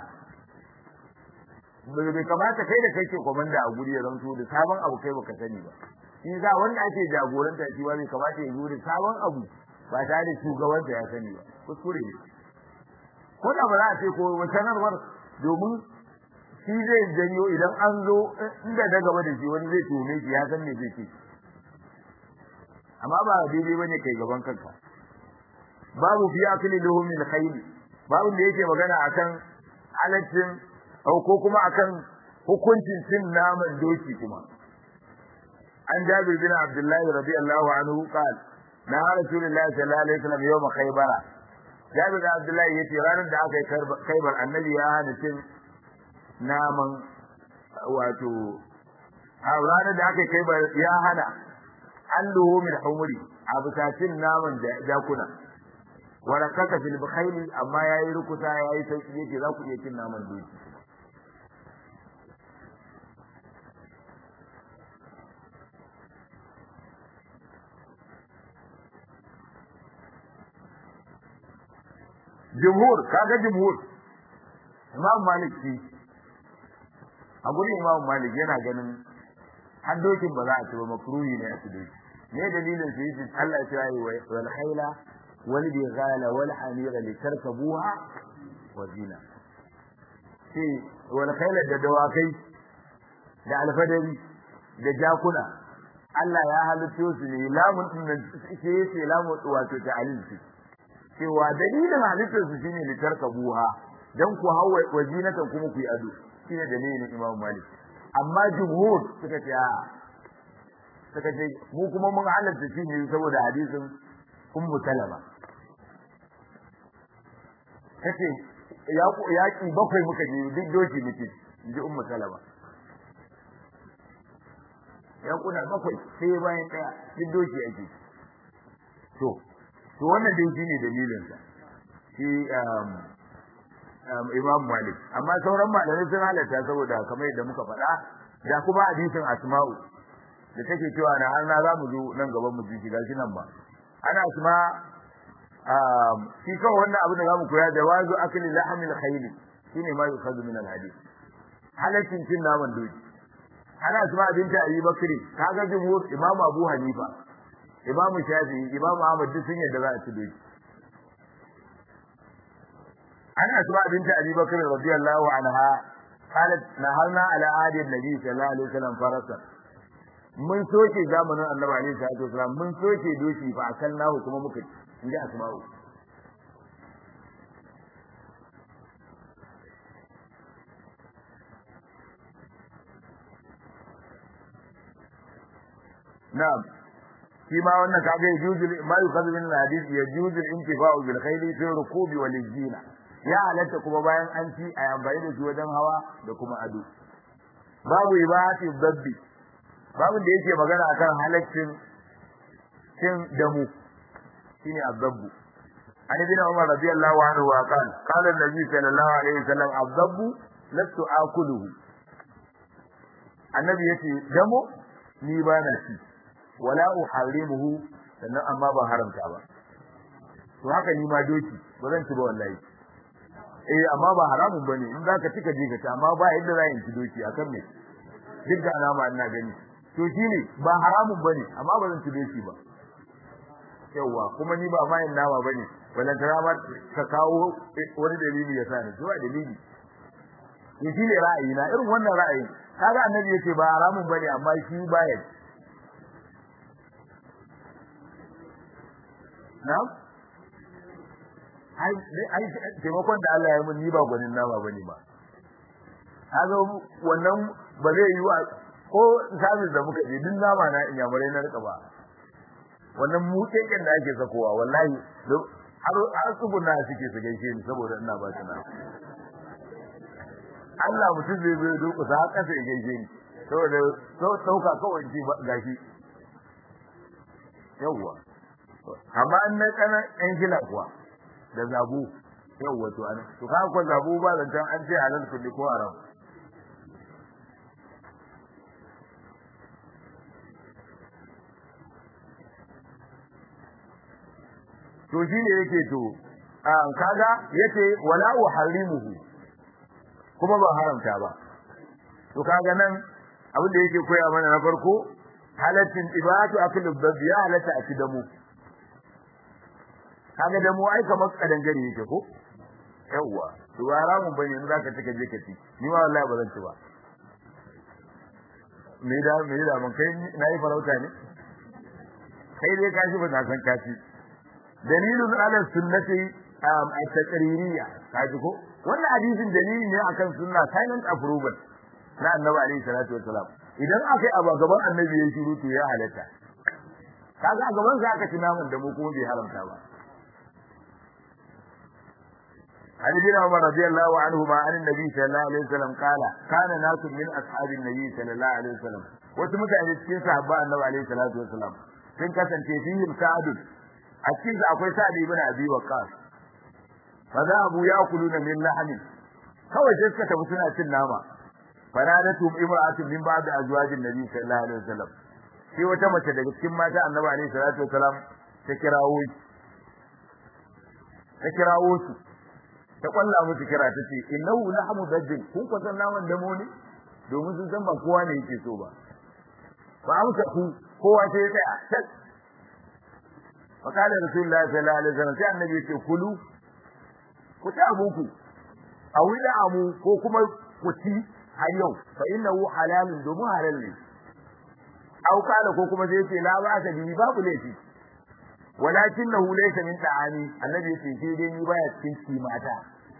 bai kamata kai da kai ke komanda a guri ya zanto da sabon abu kai baka sani ba shi za wanda ake jagoranta shi ba bai kamata ya zo da sabon abu ba tare da shugaban da ya sani ba kuskure ne ko da ba za a ce ko sanarwar domin shi zai janyo idan an zo inda da gaba da shi wani zai tume shi ya san me zai ce amma ba daidai bane kai gaban kanka babu fi akli luhum min khayl babu da yake magana akan halaccin ko kuma akan hukuncin cin naman doki kuma an jabir bin abdullahi radiyallahu anhu qala na rasulullahi sallallahu alaihi wasallam yawm khaybara jabir bin abdullahi yace ranar da aka yi khaybar annabi ya hana cin naman wato a ranar da aka yi khaybar ya hana alluhu min humuri a bisacin naman jakuna wala kaka fil bkhayli amma yayi rukuta yayi sauki yake za ku iya cin naman doki jumhur kaga jumhur imam malik shi a gurin imam malik yana ganin har dokin ba za a ci ba makruhi ne a ci doki ne dalilin su yi Allah ya yi wal khayla wal bighala wal hamira litarkabuha wa zina shi wal khayla da dawakai da alfadari da jakuna Allah ya halitto su ne lamun din nan sai yace lamun wato ta alinsu cewa dalilin halittar su shine litarkabuha dan ku hawa wajinatan kuma ku yi ado shine dalilin Imam Malik amma jumhur suka ce a suka ce mu kuma mun halatta shi ne saboda hadisin Ummu Salama kace ya yaki bakwai muka je duk doki muke inji Ummu Salama ya kuna bakwai sai bayan daya duk doki ake to to wannan dai shine dalilin sa shi Imam Malik amma sauran malamai sun halatta saboda kamar yadda muka faɗa da kuma hadisin Asma'u da take cewa na har na za mu zo nan gaban mu ji gashi nan ba ana asma shi kawai wannan abin da zamu koya da wazu akli lahmil khayl shine ma yukhadhu min al hadith halaccin cin naman doki ana asma binta Abi Bakri kaga jumhur Imam Abu Hanifa Imam Shafi'i Imam Ahmad duk sun yadda za a ci doki ana asma binta Abi Bakr radiyallahu anha قالت نهرنا على عهد النبي صلى الله عليه وسلم فرسا mun soke zamanin annabi alaihi salatu wasalam mun soke doki fa akalnahu kuma muka inda asma'u na'am shi ma wannan kaga yajuzu ma yukhadhu min al-hadith yajuzu al-intifa'u bil khayli fi rukubi wal zina ya halatta kuma bayan an ci a amfani da shi wajen hawa da kuma ado babu ibati dabbi babu da yake magana akan halaccin cin damu shine azabbu an ibn umar radiyallahu anhu wa qala qala an-nabi sallallahu alaihi wasallam azabbu lastu akuluhu annabi yace damo ni ba na ci wala uharimuhu sannan amma ba haramta ba to haka ni ma doki ba zan ci ba wallahi eh amma ba haramun bane in zaka ci ka je ka ci amma ba yadda za in ci doki akan me duk da alama ina gani to shine ba haramun bane amma ba zan ci doki ba yawa kuma ni ba ma yin nama bane wannan tarama ka kawo wani dalili ya sani zuwa dalili to shine ra'ayi na irin wannan ra'ayin kaga annabi yace ba haramun bane amma shi baya na'am ai ai taimakon da Allah ya mun ni ba gwanin nama bane ba kaga wannan ba zai yi wa ko sabis da muka je din nama na in yamurai na rika ba wannan muteken da ake sakowa wallahi har har tsuguna suke su gaishe ni saboda ina ba ta na Allah mutum zai zai duku sa kasa ya gaishe ni saboda sauka kawai ji gashi yawwa amma an na kana yan gila kuwa da zabu yawwa to an to ka ko zabu ba zancan an ce halal kulli ko haram to shi ne yake to kaga yace wala uharimuhu kuma ba haramta ba to kaga nan abin da yake koya mana na farko halaccin ibatu aklu dabbi ya halatta a damu kaga damu ai kamar kadangare yake ko yawwa to ba haramun bane in zaka ci ka je ka ci ni ma wallahi ba zan ci ba me da me da mun kai nayi farauta ne kai dai ka shi ba na san ka ci dalilun ala sunnati at-taqririyya kaji ko wannan hadisin dalili ne akan sunna silent approval na annabi alaihi salatu wassalam idan aka yi abu gaban annabi ya shiru to ya halatta kaga a gaban sa aka ci namun da mu kuma bai haramta ba عن ابن عمر رضي الله عنهما عن النبي صلى الله عليه وسلم قال كان ناس من اصحاب النبي صلى الله عليه وسلم wasu mutane cikin sahabba annabi alaihi salatu wasalam sun kasance fihim sa'adun a cikin su akwai sa'ad ibn abi waqas fa za abu ya'kuluna min lahmi kawai sai suka tafi suna cin nama faradatu imra'atun min ba'd azwajin nabi sallallahu alaihi wasallam sai wata mace daga cikin mata annabi alaihi salatu wasalam ta kirawo ta kirawo su ta kwalla musu kira ta ce innahu lahmu dajjal kun ko san naman damo ne domin sun san ba kowa ne yake so ba fa amsa ku kowa sai ya tsaya tak fa kana rasulullahi sallallahu alaihi wasallam sai annabi ya ce kulu ku ta abuku a wida amu ko kuma ku ci har yau fa innahu halalun domin halal ne au kala ko kuma sai ya ce la ba ka bi babu laifi walakinahu laysa min ta'ami annabi yace sai dai ni baya cikin ci mata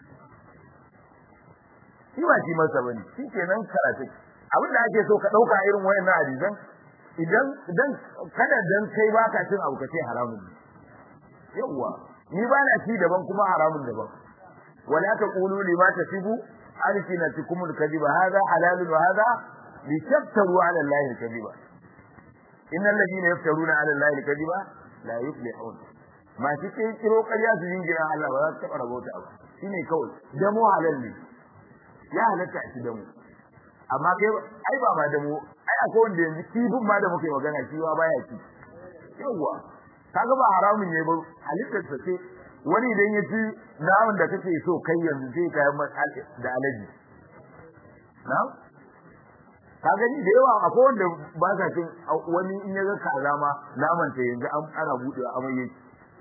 shi ba shi masa bane shi kenan karatu abin da ake so ka dauka irin wayannan hadisan idan idan kada dan kai baka cin abu kace haramun ne yawa ni ba na ci daban kuma haramun daban wala taqulu lima tasibu alsinatukum alkadiba hadha halalun wa hadha litaftaru ala allahi alkadiba innal ladina yaftaruna ala allahi alkadiba la yuflihun ma shi ke kiro ƙarya su jingina Allah ba za su taɓa rabauta ba shine kawai damo halal ne ya halatta a ci damo amma kai ai ba ma damo ai akwai wanda yanzu kifin ma da muke magana shi ba baya ci yawwa kaga ba haramun ne ba halittar sa ce wani idan ya ci naman da kake so kai yanzu sai ka yi da alaji na'am ka gani da yawa akwai wanda ba sa cin wani in ya ga kaza ma naman ta yanzu an ana bude amai yake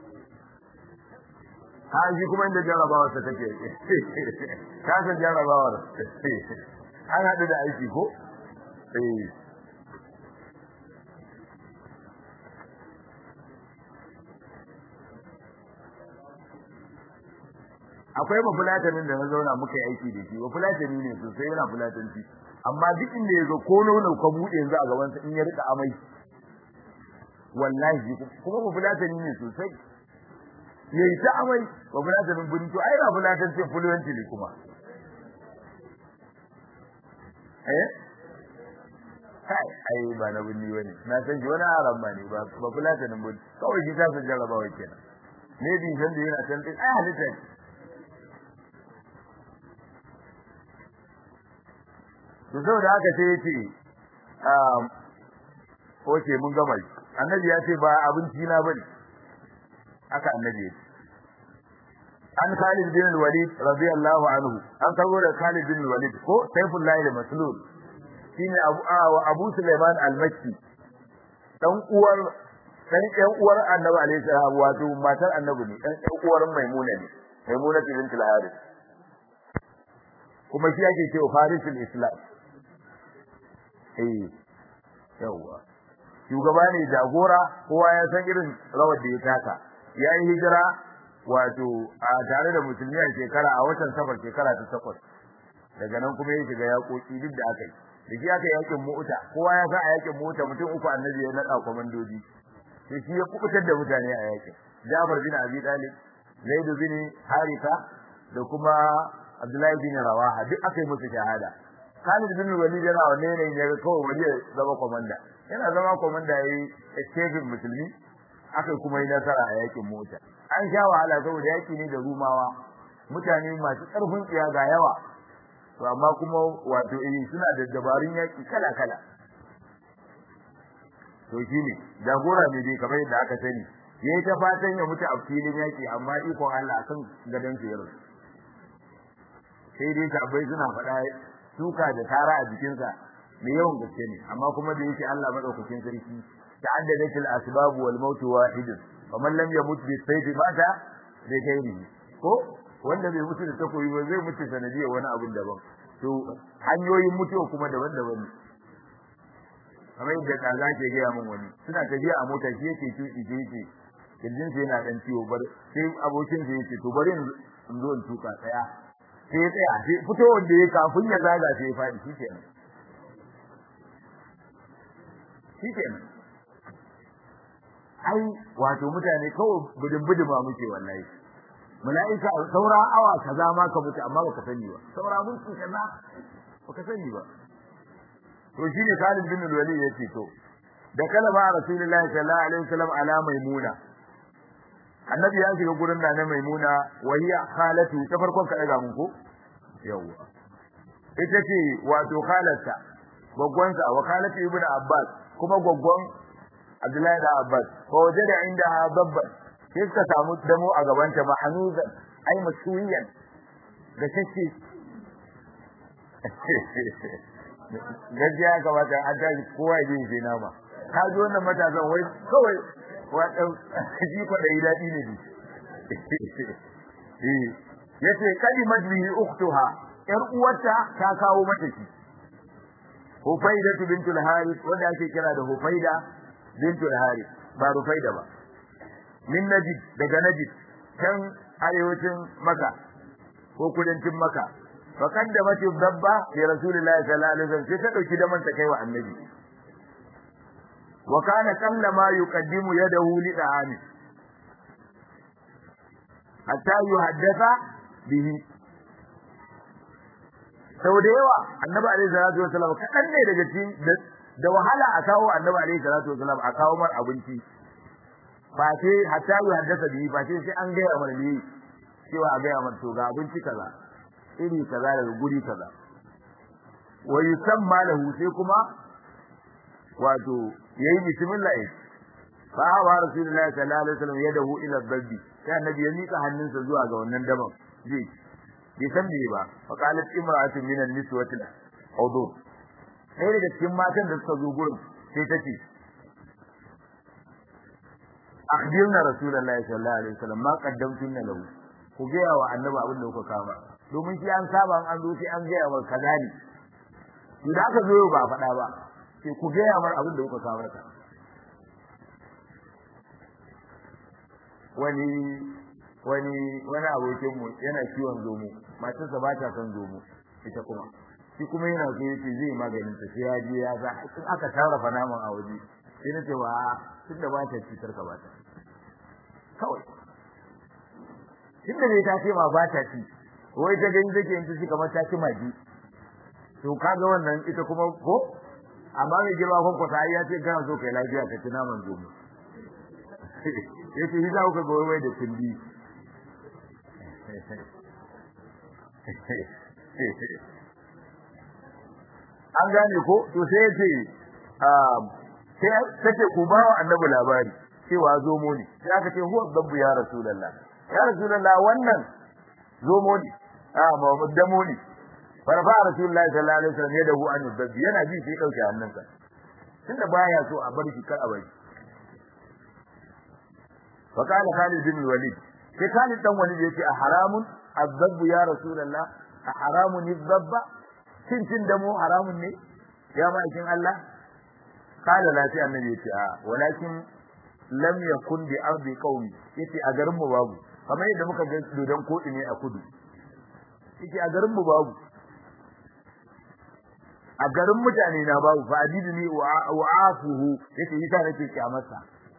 ha shi kuma inda jarabawar ta take ka san jarabawar an haɗu da aiki ko eh akwai mafulatanin da na zauna muka yi aiki da shi mafulatani ne sosai yana fulatanci amma duk inda ya zo ko nono ka buɗe yanzu a gabansa in ya rika amai wallahi kuma ba fulatani ne sosai yayi ta amai ba fulatanin buri to ai ba fulatan ce fluency ne kuma eh kai ai ba na bunni bane na san shi wani haram ba ne ba ba fulatanin buri kawai shi ta san jarabawa kenan ne bi san da yana san ai halitta to saboda haka sai yace um oke mun gama annabi ya ce ba abinci na bane haka annabi ya ce an Khalid bin Walid radiyallahu anhu an kawo da Khalid bin Walid ko Saifullah al-Maslul shine Abu Abu Sulaiman al-Makki dan uwar dan ɗan uwar Annabi alaihi salam wato matar Annabi ne dan ɗan uwar Maimuna ne Maimuna bint al-Harith kuma shi yake cewa Farisul Islam eh yawa shugaba ne jagora kowa ya san irin rawar da ya taka yayi hijira wato a tare da musulmi a shekara a watan safar shekara ta takwas daga nan kuma ya shiga yaƙoƙi duk da aka yi da shi aka yakin mu'uta kowa ya san a yakin mu'uta mutum uku annabi ya naɗa kwamandoji sai shi ya kubutar da mutane a yakin Jafar bin Abi Talib Zaid bin Haritha da kuma Abdullahi bin Rawaha duk aka yi musu shahada Khalid bin Walid yana wanne ne ya ga kawai wani ya zama komanda yana zama komanda yayi escape musulmi aka kuma yi nasara a yakin mota an sha wahala saboda yaki ne da rumawa mutane masu karfin tsiya ga yawa to amma kuma wato eh suna da dabarun yaki kala kala to shine jagora ne dai kamar yadda aka sani yayi ta fatan ya mutu a filin yaki amma ikon Allah akan gadan su yaro sai dai tabbai suna faɗa suka da tara a jikinsa mai yawan gaske ne amma kuma da yake Allah madaukakin sarki ta'addadat al-asbab wal maut wahid faman lam yamut bi sayf mata bi ghairihi ko wanda bai mutu da takobi ba zai mutu sanadiyar wani abin daban to hanyoyin mutuwa kuma daban-daban ne kamar yadda kaza ke gaya min wani suna tafiya a mota shi yake tuki shi yake kirjin sa yana dan ciwo bar sai abokin sa yake to bari in zo in tuka tsaya sai tsaya sai fito wanda ya kafin ya zaga sai ya fadi shi kenan shi kenan ai wato mutane kawai budin buduma muke wallahi mala'ika saura awa kaza ma ka mutu amma baka sani ba saura mun kaza baka sani ba to shine Khalid bin Walid yace to da kalama Rasulullahi sallallahu alaihi wasallam ala maimuna annabi ya shiga gurin da na maimuna wahiya khalatu ta farkon ka daga mun ko yawa ita ce wato khalata gwaggwansa wa khalatu ibnu abbas kuma gwaggwan abdullahi da abbas ko wajada indaha dabba sai suka samu damo a gabanta mahanuza ai masuwiyan da take gajiya kamata an tashi kowa ya je ya nama ka ji wannan matasan wai kawai wadan ji ko da dadi ne ni eh yace kalimat bi ukhtuha yar uwarta ta kawo mata shi Hufaida bintul Harith wanda ake kira da Hufaida bintul Harith ba Rufaida ba min Najd daga Najd can arewacin Makka ko kudancin Makka fa kaddamat dabba li Rasulillahi sallallahu alaihi wasallam sai ta dauki daman ta kai wa Annabi wa kana kallama yuqaddimu yadahu li da'ani hatta yuhaddatha bihi sau da yawa annabi alaihi salatu wasallam kadan ne daga cikin da wahala a kawo annabi alaihi salatu wasallam a kawo mar abinci ba sai hatta yuhaddasa bihi ba sai sai an gaya mar ne cewa a gaya mar to ga abinci kaza iri kaza daga guri kaza wa yusamma lahu sai kuma wato yayi bismillah fa hawa rasulullahi sallallahu alaihi wasallam yadahu ila dabbi sai annabi ya mika hannunsa zuwa ga wannan daban ji bai san me ba fa qalat imra'atun min an-niswati hudu sai daga cikin matan da suka zo gurin sai ta ce akhbirna rasulullahi sallallahu alaihi wasallam ma qaddamtunna lahu ku gaya wa annabi abin da kuka kama domin shi an saba an zo sai an gaya wa kaza ne idan aka zo ba faɗa ba sai ku gaya mar abin da kuka kama ka wani wani wani abokin mu yana ciwon zomo matarsa ba ta son zomo ita kuma shi kuma yana so yace zai maganin ta sai ya je ya za in aka sarrafa naman a waje sai na ce wa tunda ba ta ci tarka ba ta kawai tunda ne ta ce ma ba ta ci wai ta gani take yin ci kamar ta ci magi to kaga wannan ita kuma ko amma mai girma kon kwata ya ce kana so kai lafiya ka ci naman zomo yace shi za ku ga wai da kundi an gane ko to sai yace sai take ku ba wa annabi labari cewa zomo ne sai aka ce huwa dabbu ya rasulullah ya rasulullah wannan zomo ne a Muhammad damo ne farfa rasulullah sallallahu alaihi wasallam ya dahu an dabbi yana ji sai dauke hannunsa tunda baya so a bar shi kar a bari fa kana Khalid bin Walid sai Khalid dan Walid yace a haramun azabbu ya rasulullah a haramun zabba cin cin damo haramun ne ya ma'aikin Allah kala la sai annabi yace a walakin lam yakun bi ardi qaumi yace a garin mu babu kamar yadda muka ga dodon kodi ne a kudu yace a garin mu babu a garin mutane na babu fa adidni wa afuhu yace yasa nake kyamarsa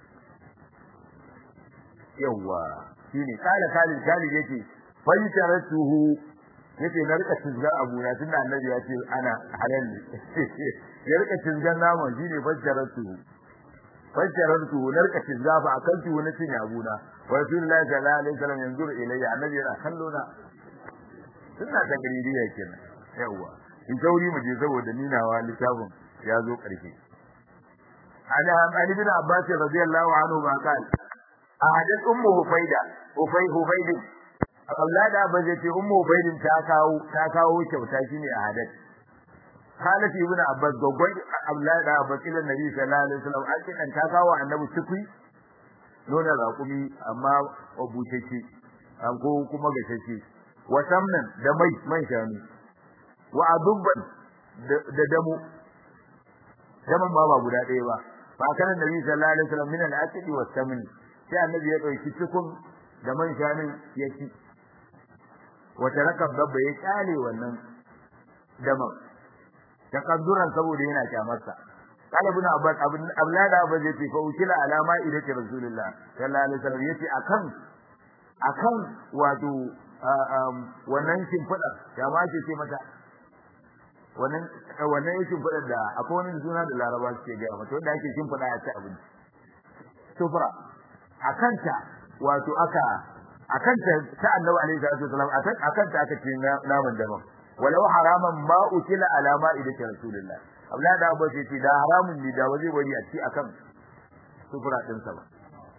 yawa shine kala kala kala yace faitaratuhu yace na rika tizgar abuna tunda annabi ya ce ana halal ne ya rika tizgar naman shine faitaratuhu faitaratuhu na rika tizga fa akan tuhu na cin abuna wa rasulullahi sallallahu alaihi wasallam yanzuru ilayya annabi yana kallo na sunna ta gaririya kenan yawa in sauri mu je saboda ninawa littafin ya zo karshe ana Ali bin Abbas radiyallahu anhu ba kai a hadith ummu hufaida hufai hufaidin Allah da ba zai ce ummu ubaidin ta kawo ta kawo kyauta shine a hadat Khalid ibn Abbas gogon Abdullah da Abbas ila Nabi sallallahu alaihi wasallam an ce ta kawo annabi tukui nuna raƙumi amma obutake an ko kuma gashashe wa samnan da mai man shanu wa adubban da damo daman ba ba guda ɗaya ba fa kana nabi sallallahu alaihi wasallam min al-aqdi wa samni sai annabi ya dauki cikin da man shanun ya ci wa taraka dabba ya kyale wannan daman takadduran saboda yana kyamarsa قال ابن عباس ابن اولاد ابو زيد فوكل على ما الى رسول الله صلى الله عليه وسلم yace akan akan wato wannan shimfiɗa ya ma ce ce mata wannan wannan yake shimfiɗa da akwai wani suna da laraba suke gaya mata wanda ake shimfiɗa a ci abinci sufra akan ta wato aka akan ta ta annabi alaihi salatu wasallam akan ta aka ce naman daban walau haraman ma ukila ala ma'idati rasulillah abla da abu ce da haramun ne da waje bari a ci akan sufura din sa ba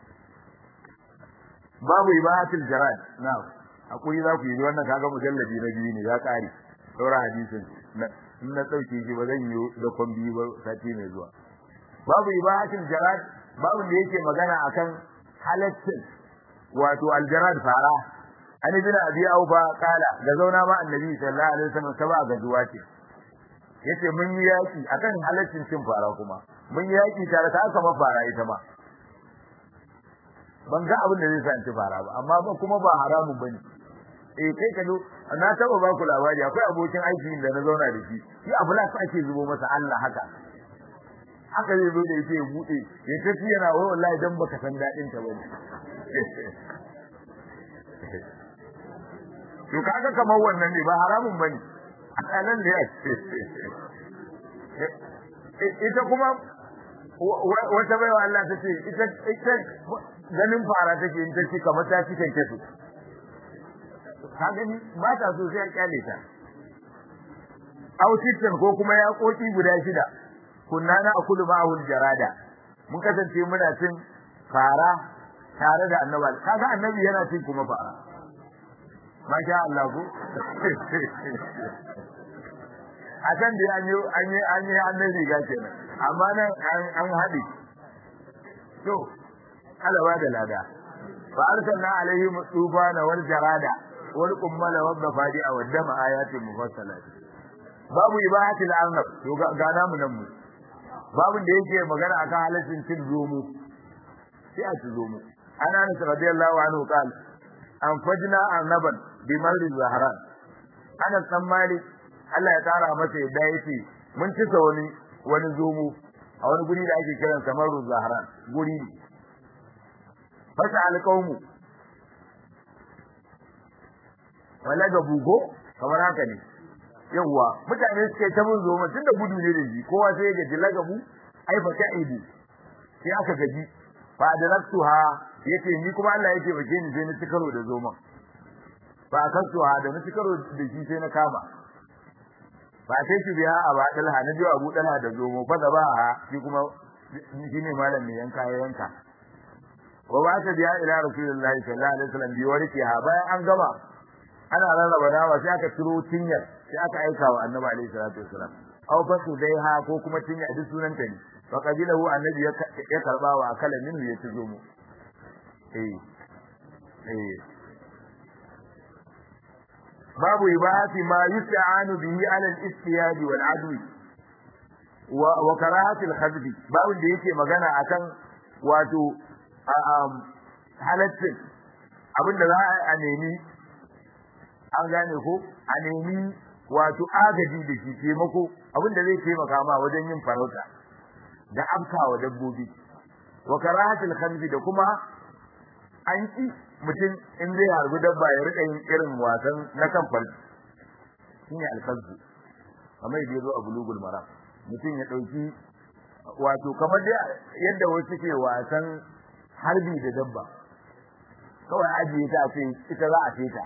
babu ibahatul jarad na akwai za ku yi wannan kaga mujalladi na biyu ne ya kare saura hadisin in na dauke shi ba zan yi da kwambi ba sati mai zuwa babu ibahatul jarad babu da yake magana akan halaccin wato aljarad fara an ibn abi aufa kala da zauna ma annabi sallallahu alaihi wasallam saba ga zuwa ce yace mun yi yaki akan halaccin cin fara kuma mun yi yaki tare ta aka mafara ita ma ban ga abin da zai sa ci fara ba amma ba kuma ba haramun bane eh kai ka zo na taba ba ku labari akwai abokin aiki da na zauna da shi shi abu la ake zubo masa Allah haka haka zai zo da yake ya bude ya tafi yana wai wallahi dan baka san dadin ta bane to kaga kamar wannan ne ba haramun bane anan ne ita kuma wata baiwa Allah ta ce ita ita ganin fara take in ta ci kamar ta ci kanke su ka gani ba ta so sai a kyale ta autitin ko kuma ya koki guda shida kunna na akulu ma'ahul jarada mun kasance muna cin fara tare da annabi kaga annabi yana cin kuma fara masha Allah ku a can da an yi an yi an yi annabi ga kenan amma nan an haɗe to alaba da lada fa arsalna alaihim tufana wal jarada wal qummala wad dafadi wa dama ayatin mufassalat babu ibahatil arnab to ga namu nan mu babu da yake magana akan halaccin cin zomo sai a ci zomo ana anas radiyallahu anhu qal an fajna arnaban bi marri zahran anas dan malik Allah ya tara masa yadda yace mun cika wani wani zomo a wani guri da ake kiran sa marru zahran guri ne fasa alqaumu wala ga bugo kamar haka ne yawa mutane suke ta mun zo tun da gudu ne da shi kowa sai ya gaji lagabu ai fa ta idu sai aka gaji fa adraktuha yace ni kuma Allah yake bake ni sai na ci karo da zoma fa akatuha da na ci karo da shi sai na kama fa sai shi biya a ba dalha na ji Abu Dalha da zomo fa da ba shi kuma shi ne malam ne yanka ya yanka wa ba ta biya ila rasulullahi sallallahu alaihi wasallam bi warkiha bayan an gama ana rarraba nama sai aka ciro tinyar sai aka aika wa annabi alaihi salatu wasalam aw fasu daiha ko kuma tinya duk sunan ta ne fa qabilahu annabi ya karba wa akala min ya tuzo mu eh eh babu ibahati ma yusta'anu bihi ala al-istiyad wal adwi wa wa karahati al-khadbi babu da yake magana akan wato halaccin abinda za a nemi an gane ko a nemi wato agaji da shi taimako abin da zai taimaka ma wajen yin farauta da afkawa dabbobi wa karahatul khanzi da kuma an ki mutum in zai harbi dabba ya rika yin irin wasan na kan farji shine alkazzu kamar yadda yazo a bulugul maram mutum ya dauki wato kamar dai yadda wasu ke wasan harbi da dabba kawai ajiye ta ce ita za a ce ta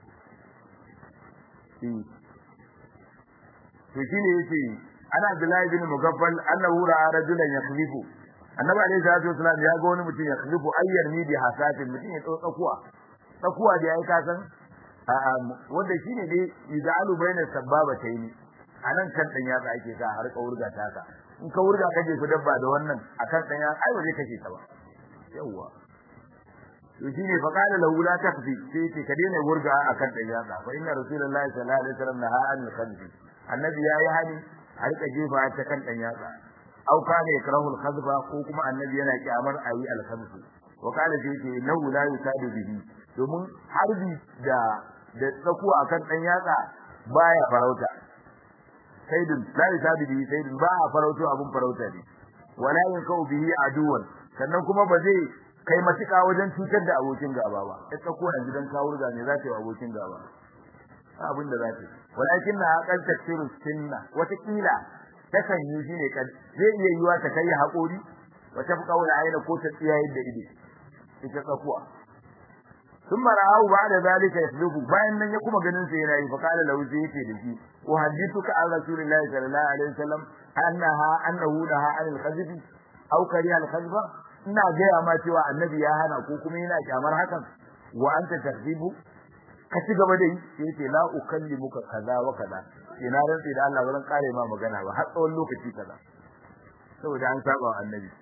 to shine yace ana Abdullahi bin Mugaffal annahu ra'a rajulan yakhlifu annabi alayhi salatu wasallam ya ga wani mutum yakhlifu ayyar ni bi hasatin mutum ya tsakuwa tsakuwa da yayi kasan wanda shine dai izalu baina sababataini anan kan dan yatsa ake sa har ka wurga ta ka in ka wurga ka je ku dabba da wannan akan dan yatsa ai ba zai kashe ta ba yawa to shine fa qala lahu la takfi sai ce ka daina wurga akan dan yatsa fa inna rasulullahi sallallahu alaihi wasallam naha an khamsi annabi yayi hani a rika jefa ta kan dan yatsa au kana yakrahu al-khadba ko kuma annabi yana kyamar ayi al-khamsi wa qala sai ce lahu la yusadu bihi domin harbi da da tsakuwa akan dan yatsa baya farauta saidin la yusadu bihi saidin ba a farauto abun farauta ne wala yankau bihi aduwan sannan kuma ba zai kai matuƙa wajen cutar da abokin gaba ba ita ko yanzu dan kawo ga ne za ta yi abokin gaba abin da za ta yi walakin na haƙar tafsirin sunna wata kila ta kan yi shine kan zai iya yiwa ta kai haƙori wata fi kaula aina ko ta tsiyaye da ido ita tsakuwa ثم رآه بعد ذلك يسلك bayan nan ya kuma ganin sa yana yi fa kala lahu sai yake da shi uhaddithuka an rasulillahi sallallahu alaihi wasallam annaha annahu laha anil khazfi aw kariha al khazfa ina gaya ma cewa annabi ya hana ko kuma yana kyamar hakan wa anta tahzibu ka ci gaba da yi sai yace la ukallimuka kaza wa kaza ina rantsi da Allah wurin kare ma magana ba har tsawon lokaci kaza saboda an saba wa annabi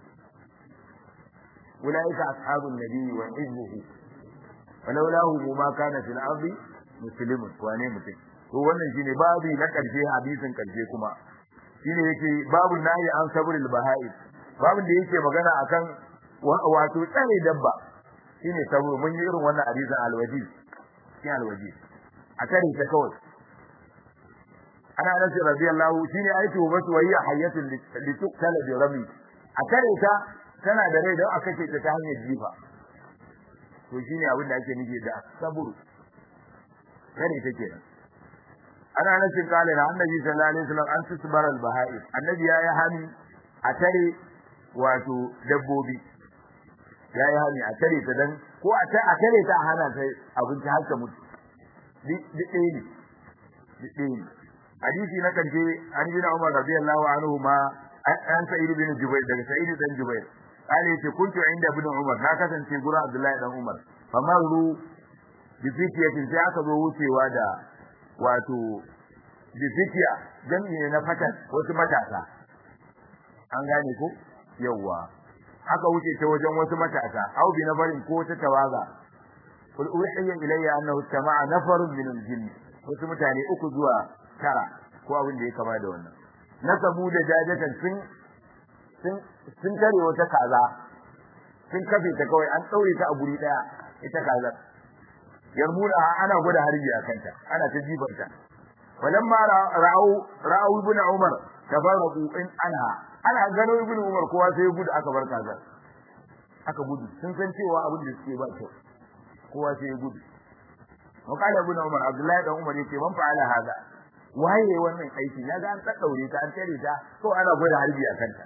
ulaika ashabun nabi wa hizbuhu walaulahu ma kana fil ardi muslimun wane mutum to wannan shine babu na karshe hadisin karshe kuma shine yake babu nahi an sabrul baha'id babin da yake magana akan wato tsare dabba shine sabo mun yi irin wannan hadisin alwaji shi alwaji a tare ta kawai ana anas radiyallahu shine aitu wasu wayya hayatul lituqtala bi rami a tare ta tana da rai don aka ce ta ta hanyar jifa to shine abin da ake nufi da saburu tare ta kenan ana anas kale na annabi sallallahu alaihi wasallam an tusbara al baha'ir annabi ya yi hani a tare wato dabbobi ya yi hani a tare ta dan ko a tare ta hana ta abinci har ta mutu duk ɗaya ne duk ɗaya ne hadisi na kanje an ji na Umar radiyallahu anhu ma an sa'id bin Jubair daga sa'id dan Jubair kale yace kuntu inda ibn Umar na kasance gurin Abdullahi dan Umar famaru bi fitiyatin sai aka zo wucewa da wato bi fitiya jami'i ne na fatan wasu matasa an gane ko yawa aka wuce ta wajen wasu matasa au bi nafarin ko ta tawaga kul uhiya ilayya annahu istama'a nafarun min al-jinn wasu mutane uku zuwa tara ko abin da ya kama da wannan nasabu da jajatan sun sun sun tare wata kaza sun kafe ta kawai an daure ta a guri daya ita kaza yarmuna ana gwada harbi a kanta ana ta jibarta walamma ra'au ra'au ibn umar tafarraqu in anha ana gano ibn umar kowa sai gudu aka bar kaza aka gudu sun san cewa abin da suke ba kyau kowa sai ya gudu wakala ibn umar abdullahi dan umar yace man fa'ala hada waye wannan aiki ya ga an daddaure ta an tare ta ko ana gwada harbi a kanta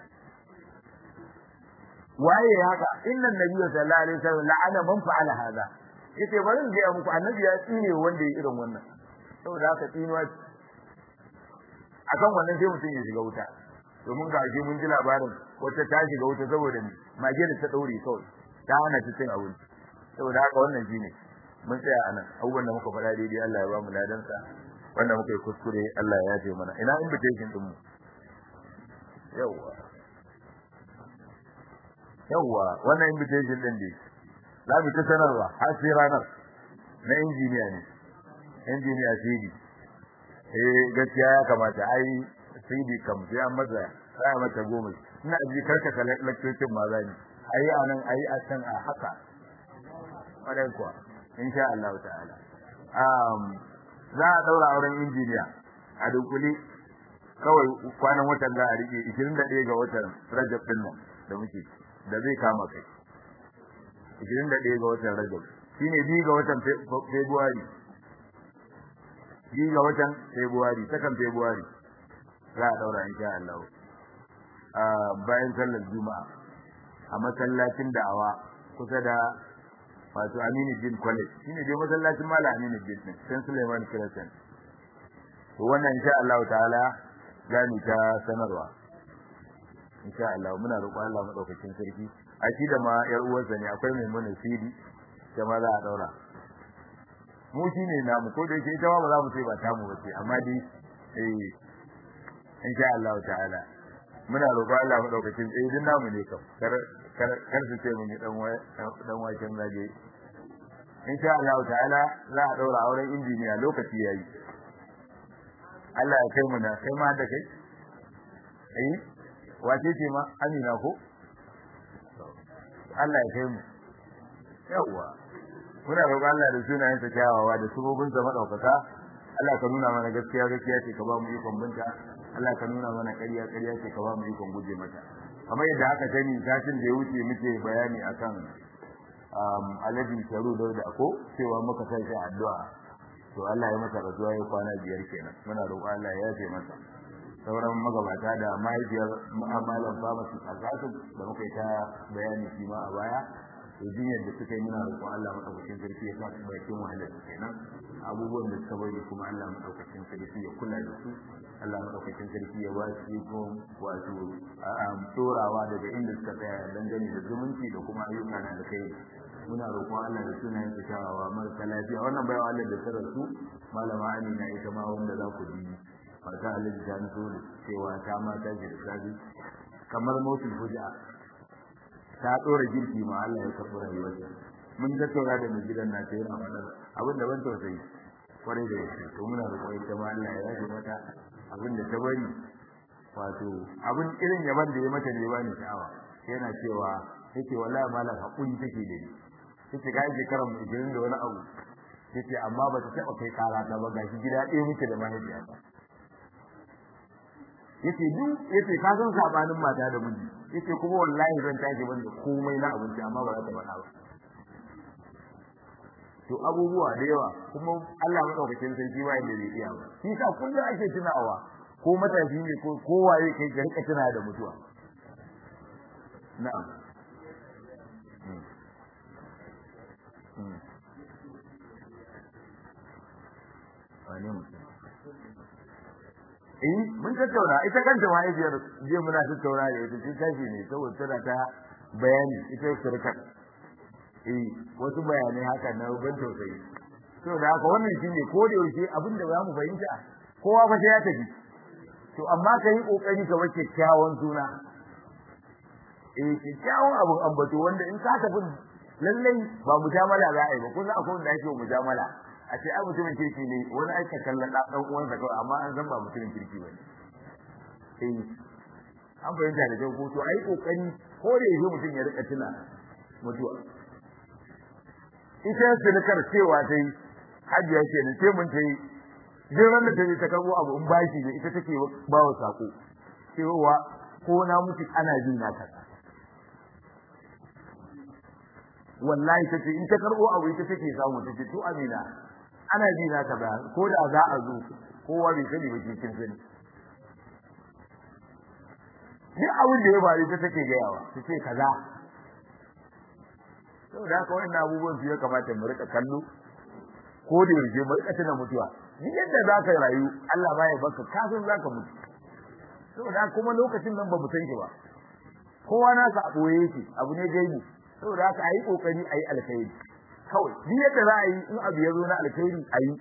waye haka innan nabiyyu sallallahu alaihi wasallam la'ana man fa'ala hada yace bari in ga muku annabi ya tsine wanda ya irin wannan saboda haka tsinuwa akan wannan sai mutum ya shiga wuta domin ga shi mun ji labarin wata ta shiga wuta saboda ni mage da ta daure kawai ta hana ta cin abinci saboda haka wannan shine mun tsaya anan abubuwan da muka faɗa daidai Allah ya ba mu ladan sa wanda muka yi kuskure Allah ya yafe mana ina invitation din mu yawa yawa wannan invitation din dai za mu ta sanarwa har sai ranar na injiniya ne injiniya CD eh gaskiya ya kamata ai CD kam sai an masa sai mata goma ina ji karkata lecture ma zani ayi anan ayi a can a haka wadai kuwa insha Allah ta'ala um za a daura auren injiniya a dunkuli kawai kwanan watan za a rike 21 ga watan Rajab din nan da muke da zai kama kai 21 ga watan Rajab shine bi ga watan February bi ga watan February sakan February za a daura insha Allah a bayan sallar Juma'a a masallacin da'awa kusa da wato Aminu Din College shine dai masallacin Malam Aminu Din din San Suleiman Crescent to wannan insha Allah ta'ala gani ta sanarwa insha Allah muna roƙon Allah madaukakin sarki a shi da ma yar uwarsa ne akwai mai mana sidi da ma za a daura mu shine namu ko da yake ita ma ba za mu ce ba tamu ba ce amma dai eh insha Allah ta'ala muna roƙo Allah madaukakin tsaye din namu ne kam kar kar kar su ce mun yi dan dan waken zage insha Allah ta'ala za a daura auren injiniya lokaci yayi Allah ya kai mu na kai ma da kai eh wace ce ma Amina ko Allah ya kai mu yawa muna roƙo Allah da sunayen sa kyawawa da subobin sa madaukaka Allah ka nuna mana gaskiya gaskiya ce ka ba mu ikon binta Allah ka nuna mana ƙarya ƙarya ce ka ba mu ikon guje mata kamar yadda aka sani tashin da ya wuce muke bayani akan um alaji sharu da da ko cewa muka sai shi addu'a to Allah ya masa rasuwa ya kwana biyar kenan muna roƙo Allah ya yafe masa sauran magabata da mahaifiyar mu'amalan famasi a da muka yi ta bayani shi ma a baya to jinyar da suka yi muna roƙon Allah madaukakin sarki ya sa su bakin wahalar su kenan abubuwan da suka bari kuma Allah madaukakin sarki ya kula da su Allah madaukakin sarki ya ba su iko wato tsorawa daga inda suka tsaya dangane da zumunci da kuma ayyuka na da kai muna roƙon Allah da sunayen su kyawawa marasa lafiya wannan bayan Allah da ta rasu malama Amina ita ma wanda za ku bi mata Alhaji ta nso da cewa ta mata ji da sabi kamar motul fuja ta dora girki ma Allah ya karɓi rayuwarta mun tattauna da mai gidan na ta yana faɗar abin da ban tausayi kwarai da yake to muna da kwarai ta ma Allah ya yaje mata abin da ta bari wato abin irin yaban da ya mata ne bani sha'awa yana cewa yake wallahi malam hakuri take da ni yake ga shekarar mu 20 da wani abu yake amma ba ta taɓa kai kara ta ba gashi gida ɗaya muke da mahaifiyata yace duk yace ka san sabanin mata da miji yace kuma wallahi zan tashi ban da komai na abinci amma ba za ta faɗa ba to abubuwa da yawa kuma Allah madaukakin sarki ba yadda zai iya ba shi sa kullum ake tunawa ko matashi ne ko kowaye kai ka rika tuna da mutuwa na'am Wani mutum. eh mun tattauna ita kanta mahaifiyar je muna tattauna da ita cikin tashi ne saboda tana ta bayani ita surkar eh wasu bayanai haka na ban tausayi to da haka wannan shine ko da yaushe abin da zamu fahimta kowa fa sai ya tafi to amma ka yi kokari ka wace kyawun suna eh kyawun abun ambato wanda in ka tafi lallai ba mujamala za a yi ba kuma akwai wanda ake mujamala a ce ai mutumin kirki ne wani aika kallon da dan uwansa kawai amma an san ba mutumin kirki ba ne eh an fahimta da kyau ko to ai kokari ko da yake mutum ya rika tuna mutuwa ita silikar cewa ta yi hajiya ce ne sai mun ta yi jiran da ta yi ta karbo abu in bashi ne ita take ba wa sako cewa ko na mutu ana jin na kaza wallahi tace in ta karbo abu ita take samu tace to amina ana ji na ka ba ko da za a zo kowa bai sani ba cikin sani ni abin da ya faru ta take gayawa ta ce kaza sau da haka wannan abubuwan su ya kamata mu rika kallo ko da yaushe mu rika tuna mutuwa ni yadda za ka rayu Allah baya baka kafin za ka mutu sau da kuma lokacin nan ba mu san shi ba kowa nasa a ɓoye yake abu ne gaibi saboda haka ayi kokari ayi alkhairi kawai duk yadda za a yi in abu ya zo na alkhairi ayi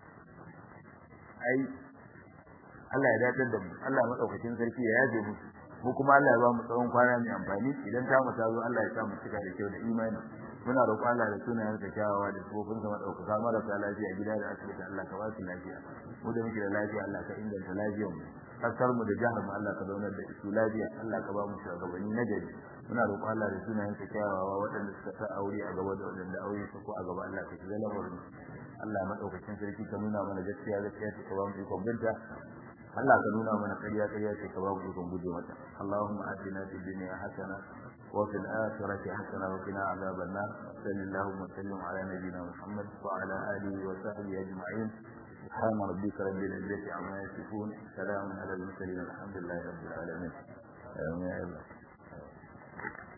ayi Allah ya dadar da mu Allah madaukakin sarki ya yaje mu mu kuma Allah ya ba mu tsawon kwana mai amfani idan ta mu ta zo Allah ya sa mu cika da kyau da imani muna roƙon Allah da sunayen sa kyawawa da tsofin sa madaukaka marasa lafiya gida da asibiti Allah ka ba su lafiya mu da muke da lafiya Allah ka inganta lafiyar mu kasar mu da jihar mu Allah ka zaunar da su lafiya Allah ka ba mu shugabanni na gari muna roƙon Allah da sunayen sa kyawawa waɗanda suka sa aure a gaba da waɗanda aure su ko a gaba Allah ka shiga lamarin Allah madaukakin sarki ka nuna mana gaskiya gaskiya ce ka ba mu ikon binta Allah ka nuna mana ƙarya ƙarya ce ka ba mu ikon guje mata Allahumma atina fid dunya hasana wa fil akhirati hasana wa qina adhaban nar sallallahu wa sallim ala nabiyyina Muhammad wa ala alihi wa sahbihi ajma'in سبحان ربك رب العزة عما يصفون سلام على المرسلين الحمد لله رب العالمين آمين